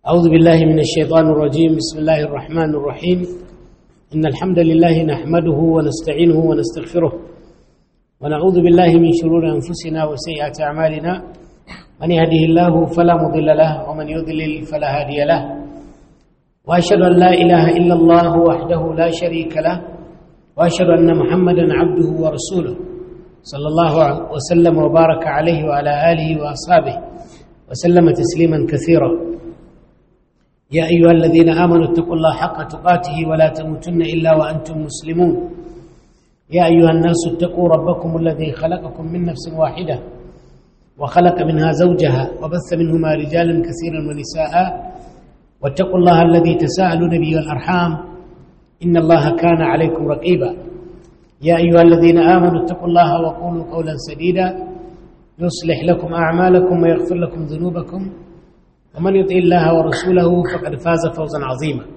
أعوذ بالله من الشيطان الرجيم بسم الله الرحمن الرحيم إن الحمد لله نحمده ونستعينه ونستغفره ونعوذ بالله من شرور أنفسنا وسيئات أعمالنا من يهده الله فلا مضل له ومن يضلل فلا هادي له وأشهد أن لا إله إلا الله وحده لا شريك له وأشهد أن محمدا عبده ورسوله صلى الله وسلم وبارك عليه وعلى آله وأصحابه وسلم تسليما كثيرا يا أيها الذين آمنوا اتقوا الله حق تقاته ولا تموتن إلا وأنتم مسلمون يا أيها الناس اتقوا ربكم الذي خلقكم من نفس واحدة وخلق منها زوجها وبث منهما رجالا كثيرا ونساء واتقوا الله الذي تساءلون به والأرحام إن الله كان عليكم رقيبا يا أيها الذين آمنوا اتقوا الله وقولوا قولا سديدا يصلح لكم أعمالكم ويغفر لكم ذنوبكم ومن يطع الله ورسوله فقد فاز فوزا عظيما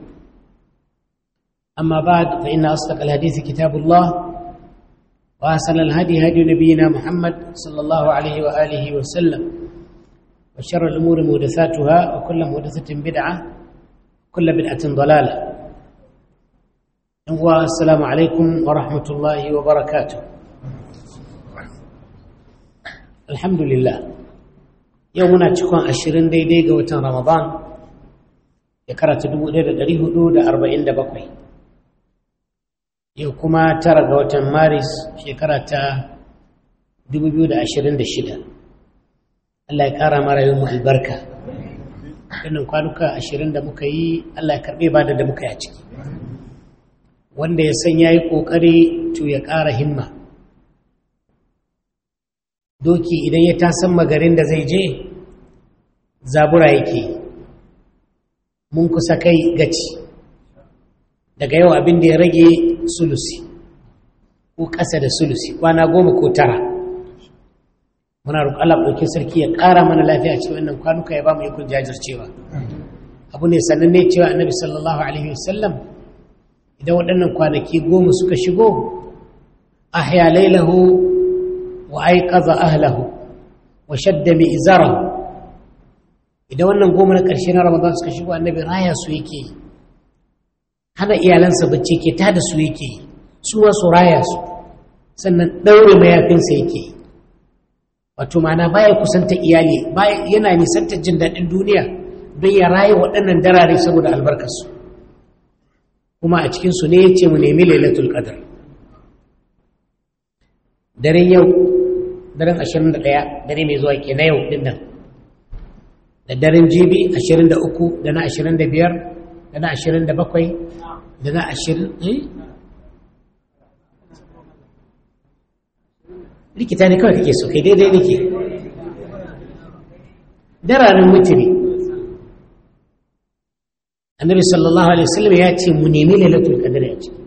أما بعد فإن أصدق الحديث كتاب الله وأحسن الهدي هدي نبينا محمد صلى الله عليه وآله وسلم وشر الأمور محدثاتها وكل محدثة بدعة كل بدعة ضلالة والسلام عليكم ورحمة الله وبركاته الحمد لله yau muna cikon ashirin daidai ga watan ramadan ya karata bakwai. yau kuma tara ga watan maris shekara ta shida. allah ya kara mara yin albarka wannan kwanuka ashirin da muka yi allah ya karbe ba da muka yi a ciki wanda ya san ya yi ƙoƙari to ya ƙara himma doki idan ya tasan magarin da zai je zabura yake mun kusa kai gaci daga yau abin da ya rage sulusi ko ƙasa da sulusi kwana goma ko tara muna roƙon Allah ɗauki sarki ya ƙara mana lafiya cikin wannan kwanuka ya ba mu ikon jajircewa abu ne sannan ne cewa annabi sallallahu alaihi wasallam idan waɗannan kwanaki goma suka shigo ahya lailahu wa aiqaza ahlahu wa shadda mi izarahu idan wannan goma na ƙarshe na ramadan suka shigo annabi raya su yake yi hana iyalansa bacci ke ta da su yake yi su wasu raya su sannan ɗaure mayafinsa yake yi wato mana baya kusanta iyali yana nisanta jin daɗin duniya don ya raya waɗannan darare saboda albarkarsu kuma a cikinsu ne ya ce mu nemi lailatul qadr daren yau daren 21 dare mai zuwa ke na yau ɗin nan da daren jibi 23 da na 25 da na 27 da na 20 likita ne kawai kake so kai daidai nake dararen mutune annabi sallallahu alaihi wasallam ya ce mu nemi lailatul qadr ya ce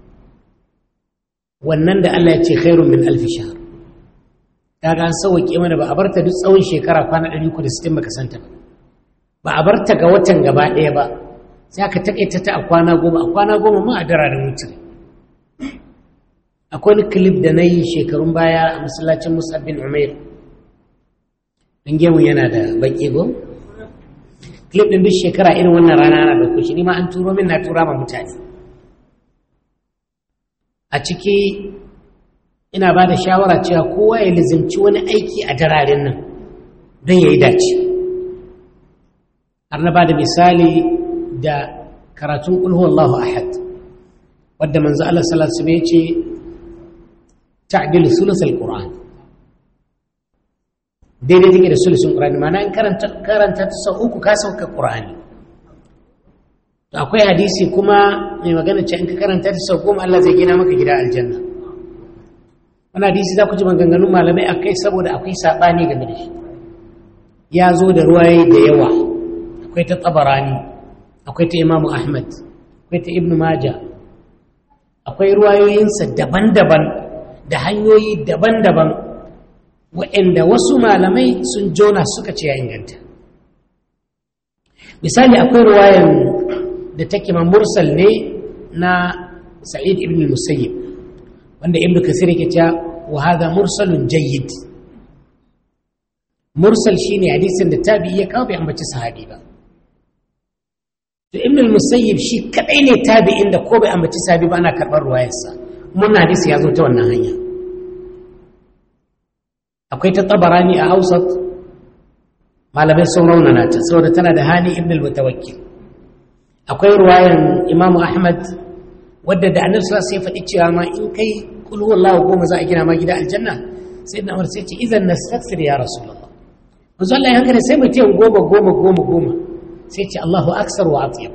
wannan da Allah ya ce khairun min alf shahr kaga an sauke mana ba a barta duk tsawon shekara kwana 360 baka santa ba ba a barta ga watan gaba ɗaya ba sai aka taƙaita ta a kwana goma a kwana goma ma a dararen mutum akwai wani clip da na yi shekarun baya a masallacin musab bin umair don gemu yana da baƙi go clip ɗin duk shekara irin wannan rana na ɗauko shi ni ma an turo min na tura ma mutane a ciki ina ba da shawara cewa kowa ya lizimci wani aiki a dararen nan don ya yi dace har na ba da misali da karatun ƙulhu Allahu ahad wadda manzo Allah sallallahu alaihi ya ce ta'dilu sulusal qur'an daidai take da sulusun qur'ani ma'ana in karanta karanta ta sau uku ka sauka qur'ani to akwai hadisi kuma mai magana ce in ka karanta ta sau goma Allah zai gina maka gida aljanna wani hadisi za ku ji maganganun malamai akai saboda akwai saɓani game da shi ya zo da ruwaye da yawa akwai ta tsabarani akwai ta imamu ahmad akwai ta ibnu maja akwai ruwayoyinsa daban-daban da hanyoyi daban-daban waɗanda wasu malamai sun jona suka ce ya inganta misali akwai ruwayan da take ma mursal ne na sa'id ibn musayyib wanda ibnu kasir yake cewa wa hadha mursalun jayyid mursal shine hadisin da tabi'i ya kawo bai ambaci sahabi ba to ibn al-musayyib shi kadai ne tabi'in da ko bai ambaci sabi ba ana karɓar ruwayarsa mun hadisi ya zo ta wannan hanya akwai ta tabarani a hausat malamai sun raunana ta saboda tana da hani ibn al-mutawakkil akwai ruwayan imam ahmad wadda da annabi sallallahu alaihi faɗi cewa ma in kai kul huwallahu goma za a gina ma gida aljanna sai na umar sai ce idan nastaghfir ya rasulullah manzo Allah ya hankali sai mutum goma goma goma goma sai ce Allahu aksar wa atyab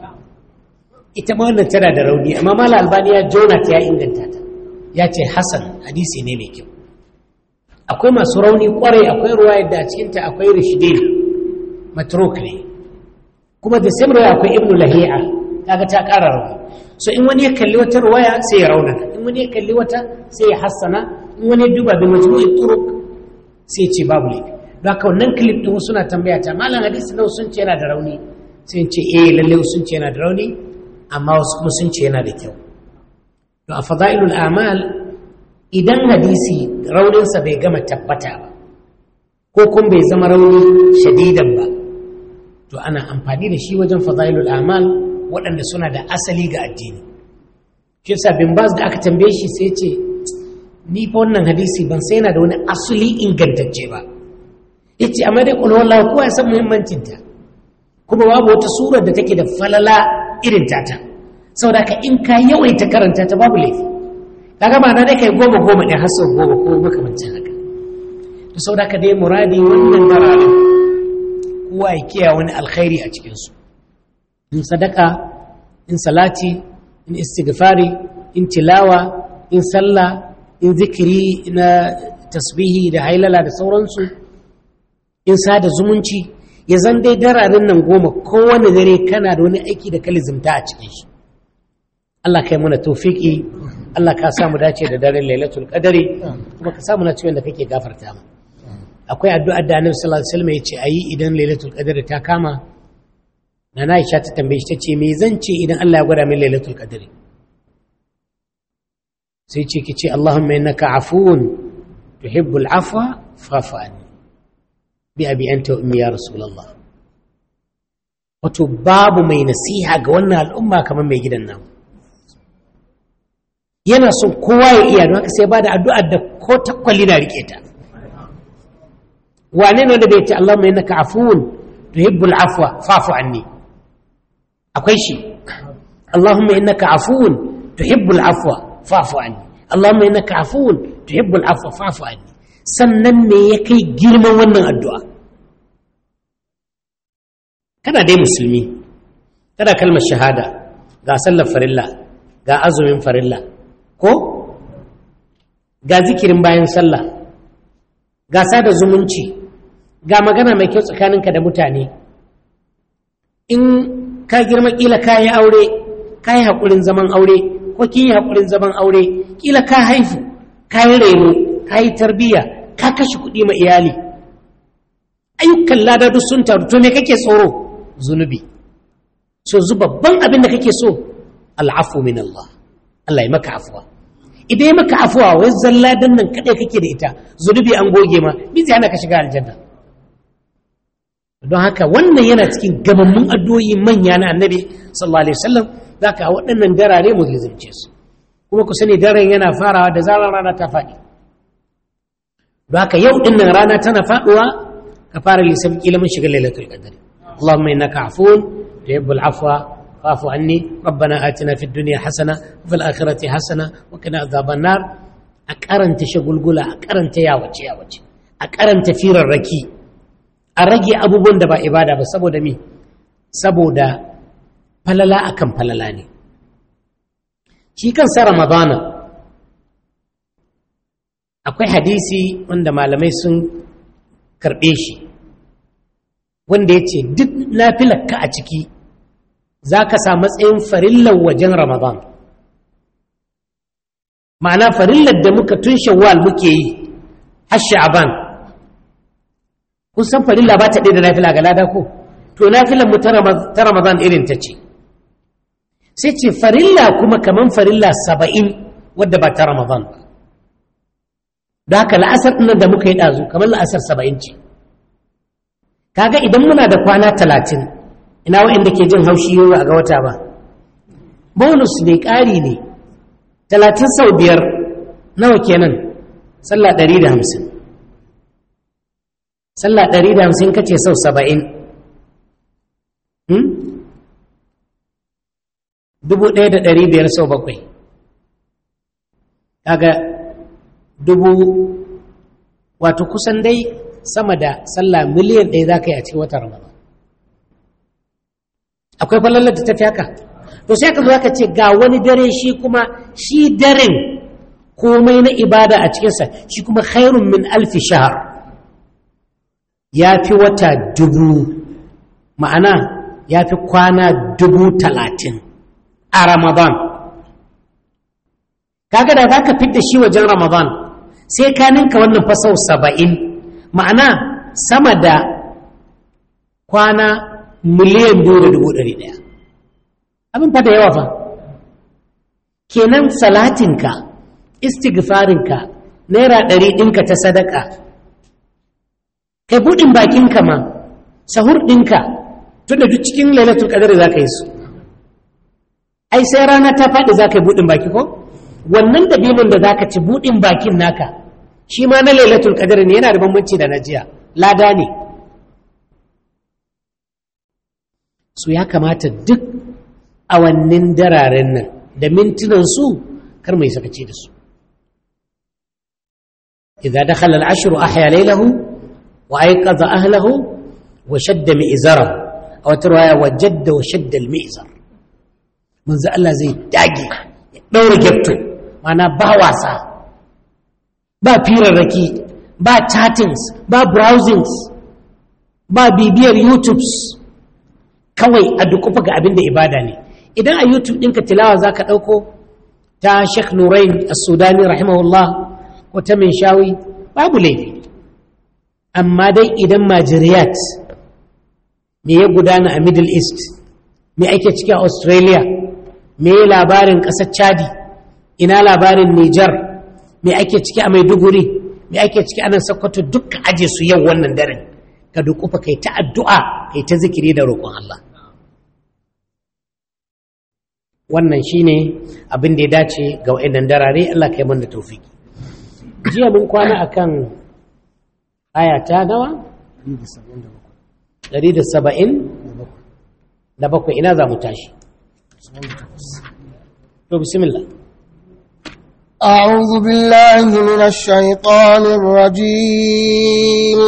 ita ma wannan tana da rauni amma mala albani ya jona ta ya inganta ta ya ce hasan hadisi ne mai kyau akwai masu rauni kwarai akwai ruwa yadda a cikinta akwai rishidin matruk ne kuma da sai ruwa akwai ibnu lahi'a kaga ta ƙara rauni so in wani ya kalli wata ruwaya sai ya raunana in wani ya kalli wata sai ya hassana in wani ya duba bi majmu'i turuk sai ya ce babu laifi don haka wannan clip din suna tambaya ta malam hadisi nawa sun ce yana da rauni sai ce eh lalle sun ce yana da rauni amma wasu kuma sun ce yana da kyau to a fadailul a'mal idan hadisi rauninsa bai gama tabbata ba ko kuma bai zama rauni shadidan ba to ana amfani da shi wajen fadailul amal waɗanda suna da asali ga addini shi yasa bin baz da aka tambaye shi sai ce ni fa wannan hadisi ban sai yana da wani asali ingantacce ba yace amma dai kullu wallahi kowa ya san muhimmancin ta kuma babu wata surar da take da falala irin tata saboda ka in ka yawaita karanta ta babu laifi kaga ba na dai kai goma goma ɗin har sau goma ko makamancin haka to sau da ka dai muradi wannan dararen kowa ya kiya wani alkhairi a cikinsu in sadaka in salati in istighfari in tilawa in sallah in zikiri na tasbihi da hailala da sauransu in sada zumunci ya zan dai dararen nan goma kowane dare kana da wani aiki da kalizimta a cikin shi Allah kai mana tofiki Allah ka samu dace da daren lailatul qadari kuma ka samu na ciwon da kake gafarta mu akwai addu'ar da Annabi sallallahu alaihi wasallam yace ayi idan lailatul qadari ta kama na Aisha ta tambaye shi tace me zan ce idan Allah ya gwada min lailatul qadari sai ce ki ce Allahumma innaka afuwun tuhibbul afwa fa'fu anni bi abi anta wa ummi ya rasulullah wato babu mai nasiha ga wannan al'umma kamar mai gidan namu yana son kowa ya iya don haka sai ba da addu'ar da ko takwali na rike ta wane ne wanda bai ce Allahumma innaka afuwun tuhibbul afwa fa'fu anni akwai shi Allahumma innaka afuwun tuhibbul afwa fa'fu anni Allahumma innaka afuwun tuhibbul afwa fa'fu anni sannan me ya kai girman wannan addu'a kana dai musulmi kana kalmar shahada ga sallar farilla ga azumin farilla ko ga zikirin bayan sallah ga sada zumunci ga magana mai kyau tsakaninka da mutane in ka girma kila ka yi aure ka yi haƙurin zaman aure ko ki yi haƙurin zaman aure kila ka haifu ka yi reno ka yi tarbiyya ka kashe kuɗi ma iyali ayyukan lada duk sun taru to me kake tsoro zunubi so zu babban abin da kake so al'afu min Allah Allah ya maka afuwa idan ya maka afuwa wai zalla dan nan kadai kake da ita zunubi an goge ma bi zai hana ka shiga aljanna don haka wannan yana cikin gamammun addu'o'i manya na annabi sallallahu alaihi wasallam zaka waɗannan darare mu lizimce su kuma ku sani daren yana farawa da zarar rana ta faɗi don haka yau din nan rana tana faɗuwa ka fara lissafi kila mun shiga lailatul qadr اللهم انك عفو تحب العفو فاعف عني ربنا آتنا في الدنيا حسنة وفي الآخرة حسنة وقنا عذاب النار أكرنت شغلغلا أكرنت يا وجه يا وجه أكرنت فير الركي أرجي أبو بند با إبادة بسبو دمي سبو دا فللا أكم فللاني shi kansa ramadana akwai hadisi wanda malamai sun karɓe shi wanda ya ce duk nafilarka a ciki za ka sa matsayin farillar wajen ramadan ma'ana farillar da muka tun shawwal muke yi har sha'aban kun san farilla ba ta ɗaya da nafila ga lada ko to nafilar mu ta ramadan irin ta ce sai ce farilla kuma kaman farilla saba'in wadda ba ta ramadan ba da haka la'asar ɗin da muka yi ɗazu kamar la'asar saba'in ce kaga idan muna da kwana talatin ina waɗanda ke jin haushi yau a ga wata ba bonus ne ƙari ne talatin sau biyar nawa kenan sallah ɗari da hamsin sallah ɗari da hamsin kace sau saba'in dubu ɗaya da ɗari biyar sau bakwai kaga dubu wato kusan dai sama da sallah miliyan ɗaya za ka yi a cikin watan ramadan akwai falalar da ta fi haka to sai ka zo ka ce ga wani dare shi kuma shi daren komai na ibada a cikinsa shi kuma khairun min alfi shahar ya fi wata dubu ma'ana ya fi kwana dubu talatin a ramadan kaga da za ka fidda shi wajen ramadan sai ka ninka wannan fasau saba'in ma'ana sama da kwana miliyan biyu da dubu ɗari ɗaya abin fata yawa fa kenan salatinka istighfarinka naira ɗari ɗinka ta sadaka kai buɗin bakinka ma sahur ɗinka tunda duk cikin lailatul qadar za ka yi su ai sai rana ta faɗi za ka yi buɗin baki ko wannan dabinin da za ka ci buɗin bakin naka shi ma na lailatul qadar ne yana da bambanci da na jiya lada ne su ya kamata duk awannin dararen nan da mintunan su kar mai sakaci da su idza dakhala al-ashru ahya laylahu wa ayqadha ahlahu wa shadda mi'zarahu aw tarwaya wa jadda wa shadda al-mi'zar manzo Allah zai dage ya daura gefto mana ba wasa ba firarraki ba chattings ba browsings ba bibiyar youtubes kawai a dukufa ga abin da ibada ne idan a youtube ɗinka tilawa za ka ɗauko ta sheikh nurain as-sudani rahimahullah ko ta min shawi babu laifi amma dai idan majiriyat me ya gudana a middle east me ake ciki a australia me ya labarin ƙasar chadi ina labarin niger me ake ciki a maiduguri me ake ciki a nan sokoto dukka aje su yau wannan daren ka dukufa kai ta addu'a kai ta zikiri da roƙon Allah wannan shine abin da ya dace ga wa'annan darare Allah kai mana tawfiki jiya mun kwana akan aya ta nawa 170 da bakwai ina za mu tashi to bismillah أعوذ بالله من الشيطان الرجيم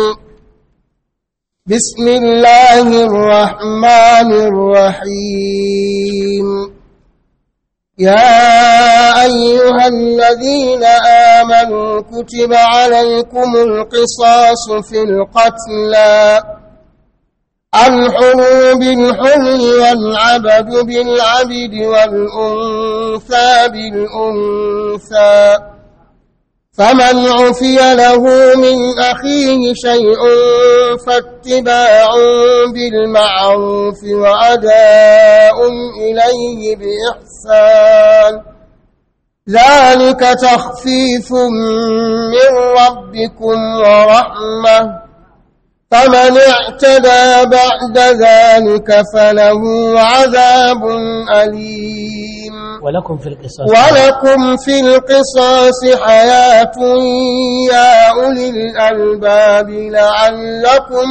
بسم الله الرحمن الرحيم يا أيها الذين آمنوا كتب عليكم القصاص في القتلى الحر بالحر والعبد بالعبد والأنثى بالأنثى فمن عفي له من أخيه شيء فاتباع بالمعروف وأداء إليه بإحسان ذلك تخفيف من ربكم ورحمة فمن اعتدى بعد ذلك فله عذاب أليم ولكم في القصاص ولكم في القصاص حياة يا أولي الألباب لعلكم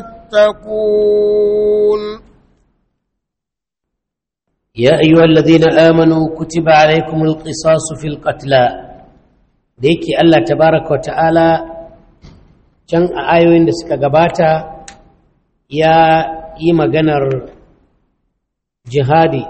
تتقون يا أيها الذين آمنوا كتب عليكم القصاص في القتلى ديكي الله تبارك وتعالى can a ayoyin da suka gabata ya yi maganar jihadi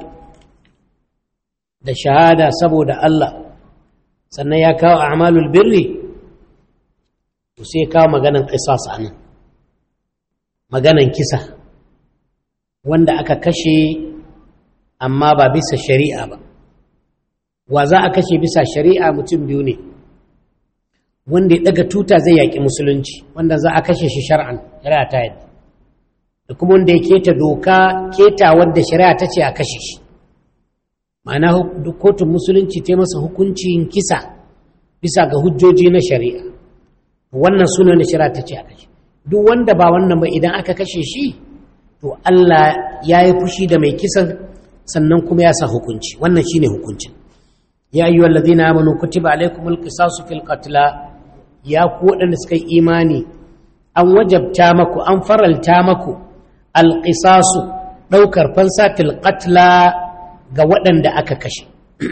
da shahada saboda Allah sannan ya kawo amalul birri to sai kawo maganan qisas anan maganan kisa wanda aka kashe amma ba bisa shari'a ba wa za a kashe bisa shari'a mutum biyu ne wanda ya daga tuta zai yaƙi musulunci wanda za a kashe shi shar'an shari'a ta yadda da kuma wanda ya keta doka keta wadda shari'a ta ce a kashe shi ma'ana kotun musulunci ta masa hukuncin kisa bisa ga hujjoji na shari'a wannan suna na shari'a ta ce a kashe duk wanda ba wannan ba idan aka kashe shi to Allah ya yi fushi da mai kisan sannan kuma ya sa hukunci wannan shine hukuncin ya yi wallazi na amanu kutiba alaikumul qisasu fil qatla ya ku waɗanda suka yi imani an wajabta maku an faralta maku alqisasu ɗaukar fansa fil qatla ga waɗanda aka kashe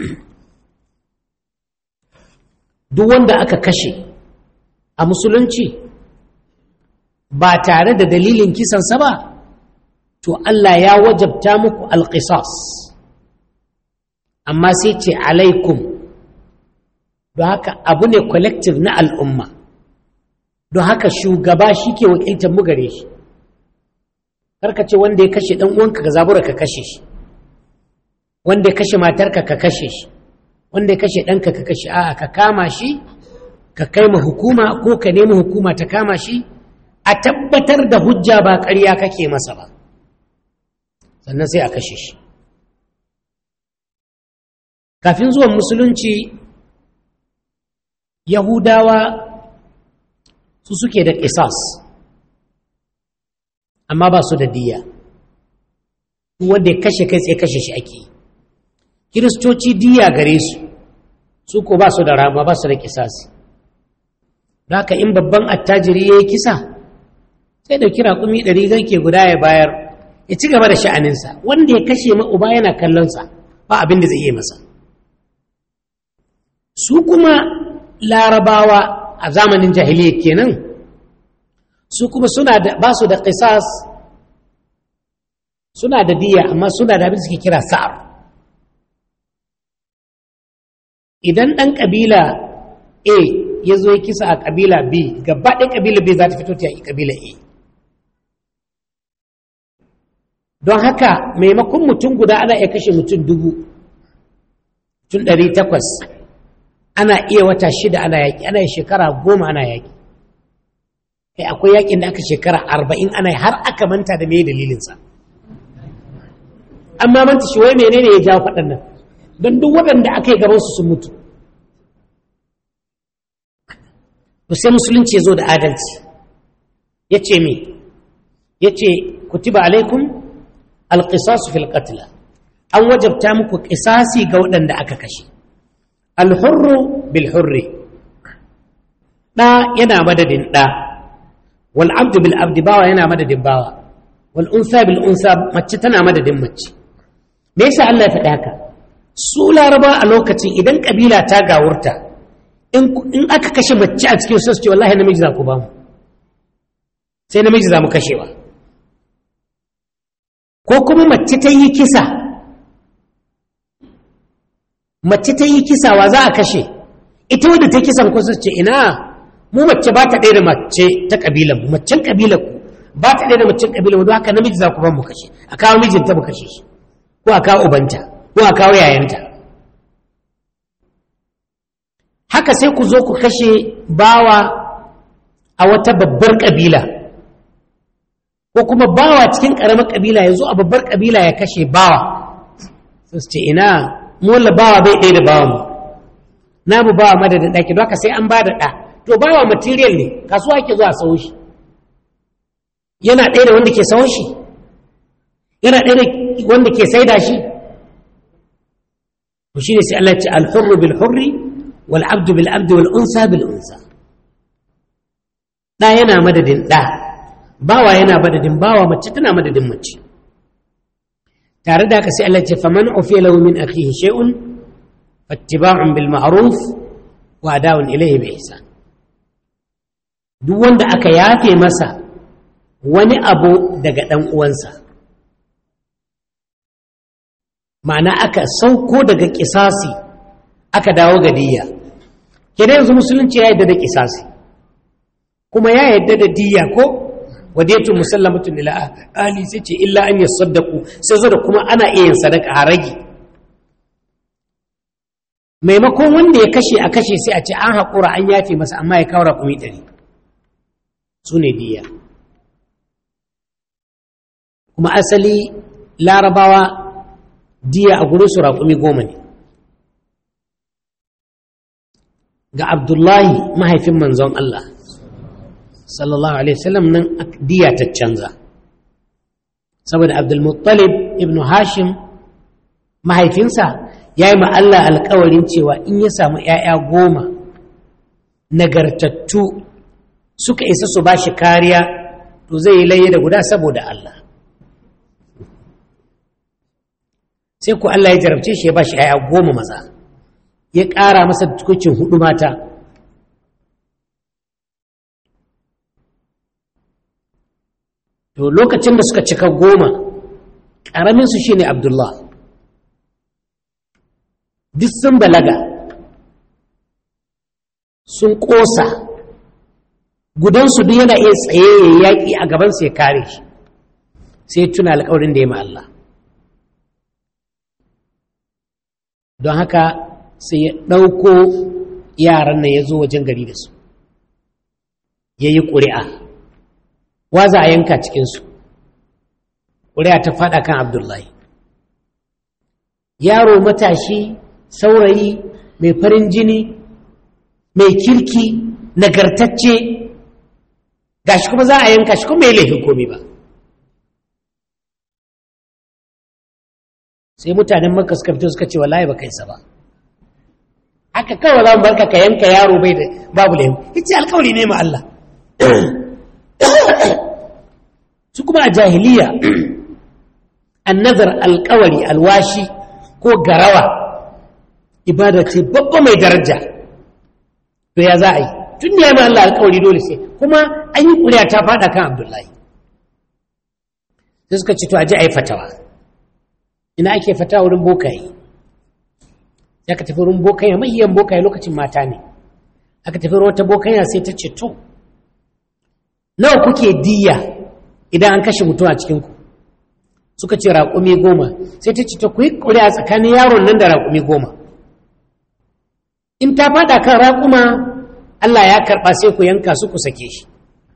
duk wanda aka kashe a musulunci ba tare da dalilin kisansa ba to Allah ya wajabta muku alƙisas amma sai ce alaikum don haka abu ne collective na al'umma don haka shugaba shi ke wakiltar mu gare shi karka ce wanda ya kashe ɗan uwanka ka zabura ka kashe shi wanda ya kashe matarka ka kashe shi wanda ya kashe ɗanka ka kashe a'a ka kama shi ka kai ma hukuma ko ka nemi hukuma ta kama shi a tabbatar da hujja ba ƙarya kake masa ba sannan sai a kashe shi kafin zuwan musulunci yahudawa su suke da ƙisas amma ba su da diya wanda ya kashe kai tsaye kashe shi ake kiristoci diya gare su su ko ba su da rama ba su da ƙisas da haka in babban attajiri ya yi kisa sai da kira kumi ɗari garke guda ya bayar ya ci gaba da sha'aninsa wanda ya kashe ma uba yana kallonsa ba abin da zai yi masa su kuma larabawa a zamanin jahiliya kenan su kuma suna da ba su da qisas suna da diya amma suna da abin suke kira sa'ar idan ɗan ƙabila a ya zo ya kisa a ƙabila b gaba ɗaya ƙabila b za ta fito ta yi ƙabila a don haka maimakon mutum guda ana iya kashe mutum dubu tun ɗari takwas ana iya wata shida ana yaƙi ana yi shekara goma ana yaƙi kai akwai yaƙin da aka shekara arba'in ana har aka manta da mai dalilinsa amma manta shi wai menene ya jawo faɗan nan don duk waɗanda aka yi gabansu sun mutu to sai musulunci ya zo da adalci ya ce me ya ce kutiba alaikum alƙisasu fil qatla an wajabta muku ƙisasi ga waɗanda aka kashe alhurru bil hurri ɗa yana madadin ɗa wal abdu bil abdi bawa yana madadin bawa wal unsa bil unsa mace tana madadin mace me yasa Allah ya faɗi haka su laraba a lokacin idan kabila ta gawurta in aka kashe mace a cikin su ce wallahi namiji za ku ba mu sai namiji za mu kashewa ko kuma mace ta yi kisa mace ta yi kisa wa za a kashe ita wadda ta kisan kusa ce ina mu mace ba ta ɗaya da mace ta ƙabilan mu macen ƙabilan ku ba ta ɗaya da macen ƙabilan mu don haka namiji za ku ban mu kashe a kawo mijinta mu kashe shi ko a kawo ubanta ko a kawo yayanta haka sai ku zo ku kashe bawa a wata babbar ƙabila ko kuma bawa cikin ƙaramar ƙabila ya zo a babbar ƙabila ya kashe bawa sai su ce ina mola bawa bai ɗaya da bawa mu namu bawa madadin ɗaki don haka sai an ba da ɗa to bawa material ne kasuwa ake zuwa sau shi yana ɗaya da wanda ke sau shi yana ɗaya da wanda ke saida shi to shine sai Allah ya ce al-hurru bil hurri wal abdu bil abdi wal unsa bil unsa ɗa yana madadin ɗa bawa yana madadin bawa mace tana madadin mace tare da haka sai Allah ce faman ufiya lahu min akhihi shay'un fattiba'un bil ma'ruf wa ada'un ilayhi bi ihsan duk wanda aka yafe masa wani abu daga dan uwansa ma'ana aka sauko daga kisasi aka dawo ga diyya kenan yanzu musulunci ya yadda da kisasi kuma ya yadda da diyya ko wadiyatu musallamatun ila ali sai ce illa an yasaddaqu sai zo da kuma ana iya yin sadaka a rage maimakon wanda ya kashe a kashe sai a ce an haƙura an yafe masa amma ya kawo raƙumi ɗari su ne diya kuma asali larabawa diya a gurin su raƙumi goma ne ga abdullahi mahaifin manzon Allah sallallahu alaihi wasallam nan diya ta canza saboda abdulmuttalib ibn hashim mahaifinsa ya yi Allah alkawarin cewa in ya samu ‘ya'ya goma nagartattu suka isa su ba shi kariya to zai yi laye da guda saboda Allah sai ku Allah ya jarabce shi ya ba shi ‘ya'ya goma maza ya ƙara masa tukucin hudu mata to lokacin da suka cika goma ƙaraminsu shi ne abdullah duk sun balaga sun ƙosa gudansu duk yana iya tsaye ya yaƙi a gabansa ya kare shi sai tuna alƙawarin da ya ma Allah don haka sai ya ɗauko yaran nan ya zo wajen gari da su ya yi ƙuri'a wa za a yanka cikinsu ƙuri'a ta faɗa kan abdullahi yaro matashi saurayi mai farin jini mai kirki nagartacce gashi kuma za a yanka shi kuma mai laifin komi ba sai mutanen makka suka fito suka ce wallahi ba kai sa ba haka kawai za mu barka ka yanka yaro bai da babu laifin yace alkawari ne ma Allah su kuma a jahiliya annazar alkawari alwashi ko garawa ibada ce babba mai daraja to ya za a yi tun da ya ma Allah alkawari dole sai kuma an yi kuriya ta fada kan abdullahi sai suka ce to a ji a yi fatawa ina ake fatawa wurin bokaye ya ka tafi wurin bokaye mahiyan bokaye lokacin mata ne aka tafi wata bokaya sai ta ce to nawa kuke diya idan an kashe mutum a cikinku suka ce raƙumi goma sai ta ce ta ku yi ƙuri'a tsakanin yaron nan da raƙumi goma in ta faɗa kan raƙuma Allah ya karɓa sai ku yanka su ku sake shi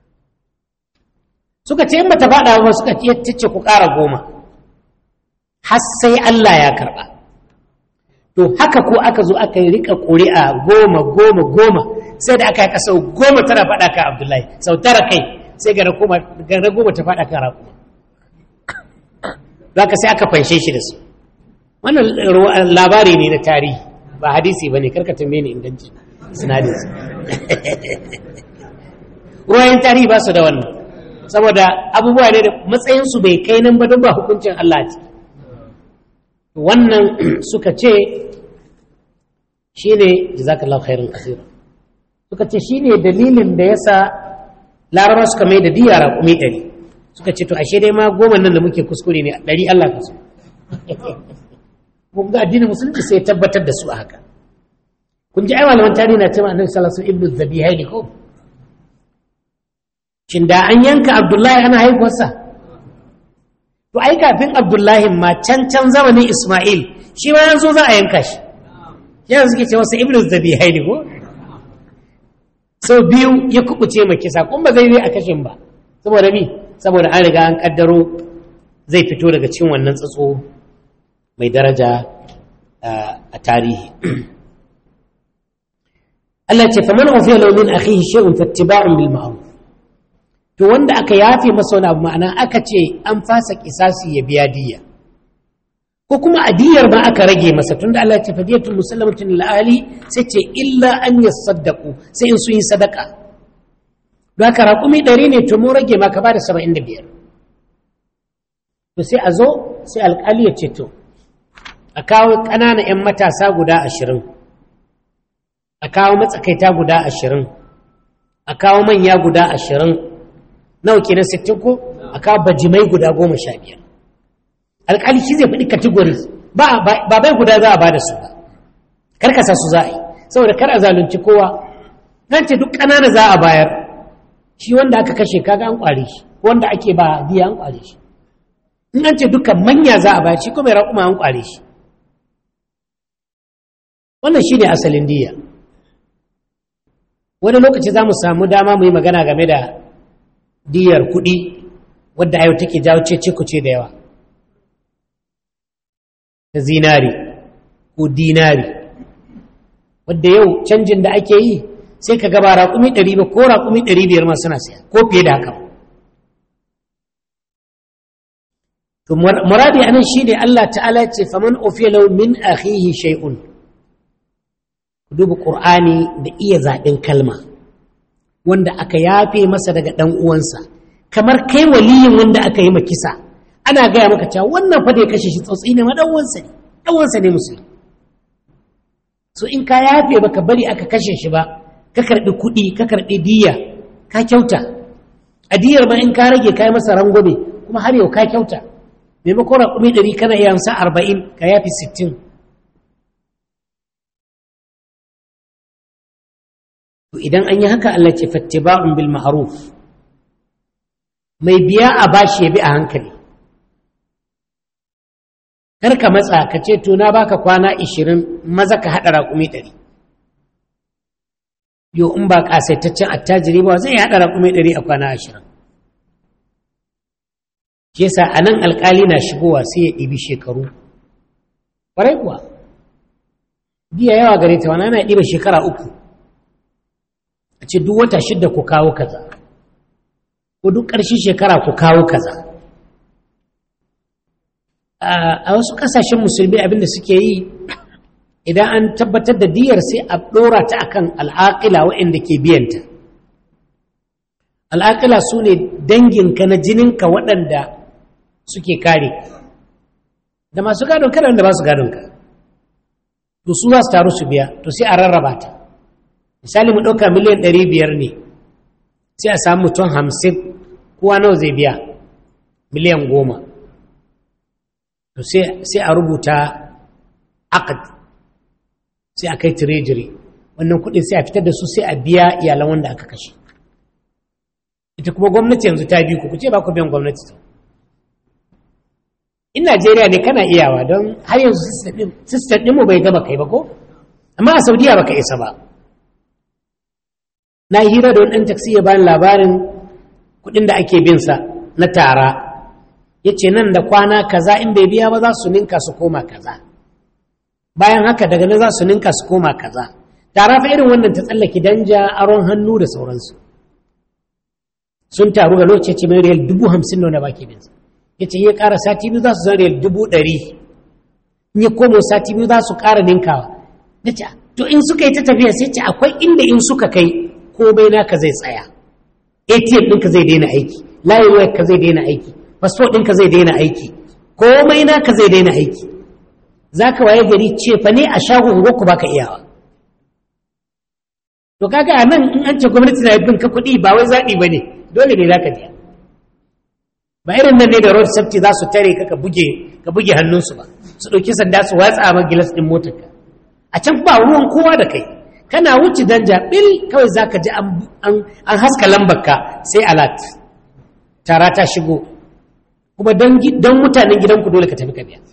suka ce in ba ta faɗa ba suka ce ku ƙara goma har sai Allah ya karɓa to haka ko aka zo aka yi rika ƙuri'a goma goma goma sai da aka yi sau goma tana faɗa kan abdullahi sau tara kai sai gara goma ta faɗa kan raƙuma za ka sai aka fanshe shi da su wannan labari ne na tarihi ba hadisi ba ne karka tambaye ni inganci sinadin su ruwayen tarihi ba su da wannan saboda abubuwa ne da matsayinsu bai kai nan ba don ba hukuncin Allah ce wannan suka ce shi ne jazakallahu khairun kasira suka ce shi ne dalilin da ya sa laraba suka mai da diya raƙumi ɗari suka ce to ashe dai ma goma nan da muke kuskure ne ɗari Allah ka so kun ga addinin musulunci sai tabbatar da su a haka kun ji ai malaman tarihi na cewa annabi sallallahu alaihi wasallam ibnu zabihaini ko shin da an yanka abdullahi ana haihuwarsa to ai kafin abdullahi ma can can zamanin isma'il shi ma yanzu za a yanka shi yanzu suke ce wasu ibnu zabihaini ko sau biyu ya kubuce mai kisa kuma ba zai yi a kashin ba saboda mi saboda an riga an kaddaro zai fito daga cikin wannan tsatso mai daraja a tarihi Allah ce faman ufiya law min akhihi shay'un fattiba'un bil ma'ruf to wanda aka yafe masa wani abu ma'ana aka ce an fasa kisasi ya biya diya ko kuma adiyar ba aka rage masa tunda Allah ya ce fadiyatul musallamatin lil ahli sai ce illa an yasaddaqu sai in sun yi sadaka don haka raƙumi ɗari ne to mun rage maka ba da saba'in da biyar to sai a zo sai alƙali ya ce to a kawo ƙananan 'yan matasa guda ashirin a kawo matsakaita guda ashirin a kawo manya guda ashirin nawa kenan sittin ko a kawo bajimai guda goma sha biyar alƙali shi zai faɗi categories ba bai guda za a ba da su ba karkasa su za a yi saboda kar a zalunci kowa nan ce duk ƙanana za a bayar shi wanda aka kashe kaga an ƙware shi wanda ake ba biya an ƙware shi in an ce dukkan manya za a bayar shi kuma ya raƙuma an ƙware shi wannan shi ne asalin diya wani lokaci za mu samu dama mu yi magana game da diyar kuɗi wadda a yau take jawo ce kuce da yawa ta zinari ko dinari wadda yau canjin da ake yi sai ka gaba raƙumi ɗari ba ko raƙumi ɗari biyar ma suna siya ko fiye da haka to muradi anan shine Allah ta'ala ce faman ufiya law min akhihi shay'un duba qur'ani da iya zaɓin kalma wanda aka yafe masa daga ɗan uwansa kamar kai waliyin wanda aka yi kisa ana gaya maka cewa wannan fa da ya kashe shi tsautsi ne ma ɗan uwansa ne ɗan uwansa ne musulmi so in ka yafe baka bari aka kashe shi ba ka karɓi kuɗi ka karɓi diya ka kyauta a diyar ma in ka rage ka yi masa rangwame kuma har yau ka kyauta maimakon raƙumi ɗari kana iya hamsa arba'in ka yafi sittin to idan an yi haka Allah ce fattiba'un bil ma'ruf mai biya a bashi ya bi a hankali kar ka matsa ka ce to na baka kwana ishirin maza ka haɗa raƙumi ɗari yo in ba ƙasaitaccen attajiri ba zai haɗa raƙumi ɗari a kwana ashirin shi yasa a nan alƙali na shigowa sai ya ɗibi shekaru ƙwarai kuwa biya yawa gare ta wani ana ɗiba shekara uku a ce duk wata shidda ku kawo kaza ko duk ƙarshen shekara ku kawo kaza a wasu ƙasashen musulmi abinda suke yi idan an tabbatar da diyar sai a ɗora ta akan al'aƙila waɗanda ke biyanta al'aƙila su ne danginka na jininka waɗanda suke kare da masu gadon kada da ba su gadonka to su za su taru su biya to sai a rarraba ta misali mu ɗauka miliyan ɗari biyar ne sai a samu mutum hamsin kowa nawa zai biya miliyan goma to sai a rubuta akad sai a kai treasury wannan kuɗin sai a fitar da su sai a biya iyalan wanda aka kashe ita kuma gwamnati yanzu ta bi ku ku ce ba ku biyan gwamnati ta in najeriya ne kana iyawa don har yanzu sistem ɗinmu bai gaba kai ba ko amma a saudiya baka isa ba na hira da wani ɗan taksi ya bani labarin kuɗin da ake bin sa na tara ya ce nan da kwana kaza in bai biya ba za su ninka su koma kaza bayan haka daga nan za su ninka su koma kaza tara fa irin wannan ta tsallake danja aron hannu da sauransu sun taru ga lokaci ce mai riyal dubu hamsin na baki bin sa ya ce ya ƙara sati biyu za su zan riyal dubu ɗari in ya komo sati biyu za su ƙara ninkawa na ce to in suka yi ta tafiya sai ce akwai inda in suka kai komai naka zai tsaya atm ɗinka zai daina aiki layin wayar ka zai daina aiki fasfo ɗinka zai daina aiki komai naka zai daina aiki za ka waye gari ce fa ne a shagon ku baka iyawa to kaga a nan in an ce gwamnati na bin ka kuɗi ba wai zaɓi ba ne dole ne za ka biya ba irin nan ne da road safety za su tare ka ka buge ka buge hannunsu ba su ɗauki sanda su watsa ma gilas ɗin motarka a can ba ruwan kowa da kai kana wuce danja bil kawai za ka ji an haska lambarka sai alat tara ta shigo kuma don mutanen gidanku dole ka tafi ka biya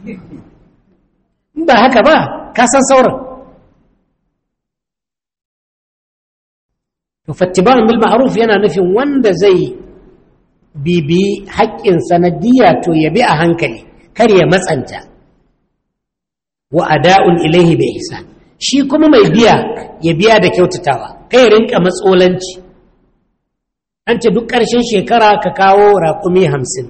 ba haka ba ka san sauran to fattiban bil ma'ruf yana nufin wanda zai bibi haƙƙin sanadiyya to ya bi a hankali kar ya matsanta wa ada'un ilaihi bi ihsan shi kuma mai biya ya biya da kyautatawa kai rinka matsolanci an ce duk ƙarshen shekara ka kawo raƙumi hamsin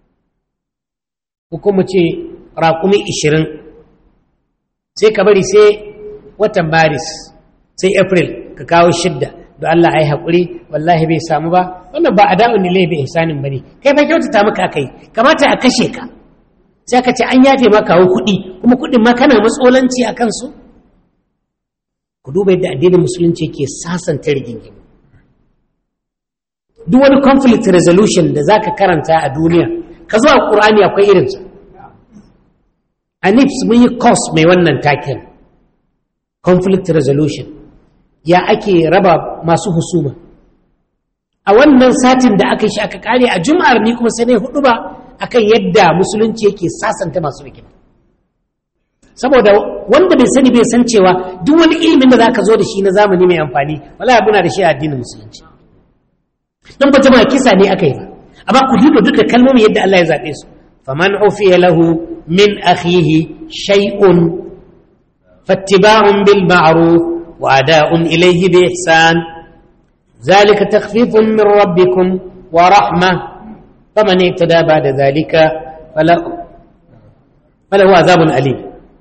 ko kuma ce raƙumi ishirin sai ka bari sai watan maris sai april ka kawo shidda da Allah ai haƙuri wallahi bai samu ba wannan ba ada'un ne bai ihsanin bane kai fa kyautata maka akai kamata a kashe ka sai ka ce an yafe maka kawo kuɗi kuma kuɗin ma kana matsolanci a kansu ku duba yadda addinin musulunci ke sasanta rigingimu duk wani conflict resolution da zaka karanta a duniya ka zo a ƙur'ani akwai irinsa a nips mun yi course mai wannan taken conflict resolution ya ake raba masu husuma a wannan satin da aka shi aka kare a jum'ar ni kuma sai ne hudu ba akan yadda musulunci yake sasanta masu rigima saboda wanda bai sani bai san cewa duk wani ilimin da zaka zo da shi na zamani mai amfani wallahi muna da shi a addinin musulunci dan ba jama'a kisa ne aka yi ba amma ku duba duka kalmomin yadda Allah ya zabe su faman ufiya lahu min akhihi shay'un fattiba'un bil ma'ruf wa ada'un ilayhi bi ihsan ذلك تخفيف من ربكم ورحمة فمن اعتدى بعد ذلك falahu azabun alim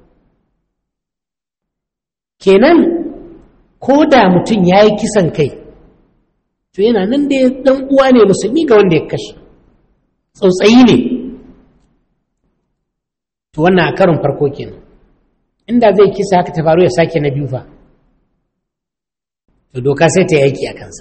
kenan ko da mutum ya yi kisan kai to yana nan da dan uwa ne musulmi ga wanda ya kashe tsautsayi ne to wannan a karin farko kenan inda zai kisa haka ta faru ya sake na biyu fa to doka sai ta yi aiki a kansa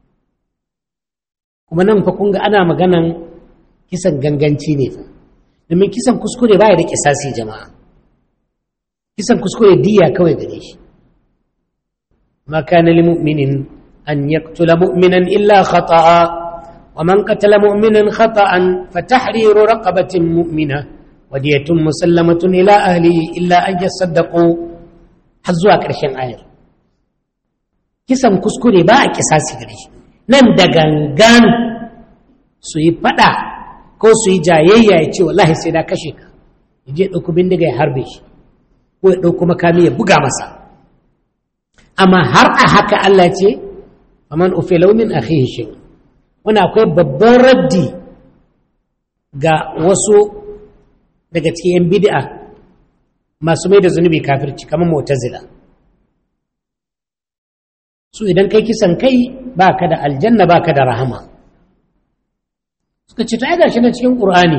kuma nan fa kun ga ana maganan kisan ganganci ne fa domin kisan kuskure baya da kisasi jama'a kisan kuskure diya kawai gare shi ma kana lil mu'minin an yaqtula mu'minan illa khata'a wa man qatala mu'minan khata'an fa tahriru raqabatin mu'mina wa diyatun musallamatun ila ahlihi illa an yasaddaqu har zuwa ƙarshen ayar kisan kuskure ba a kisasi gare shi nan da gangan su yi fada ko su yi jayayya ya ce wallahi sai na kashe ka ya je ɗauku bindiga ya harbe shi ko ya ɗauku makami ya buga masa amma har a haka Allah ce faman ufe launin akhihi shi wani akwai babban raddi ga wasu daga cikin yan bid'a masu mai da zunubi kafirci kamar mu'tazila su idan kai kisan kai ba ka da aljanna ba ka da rahama suka ce ta gashi na cikin ƙur'ani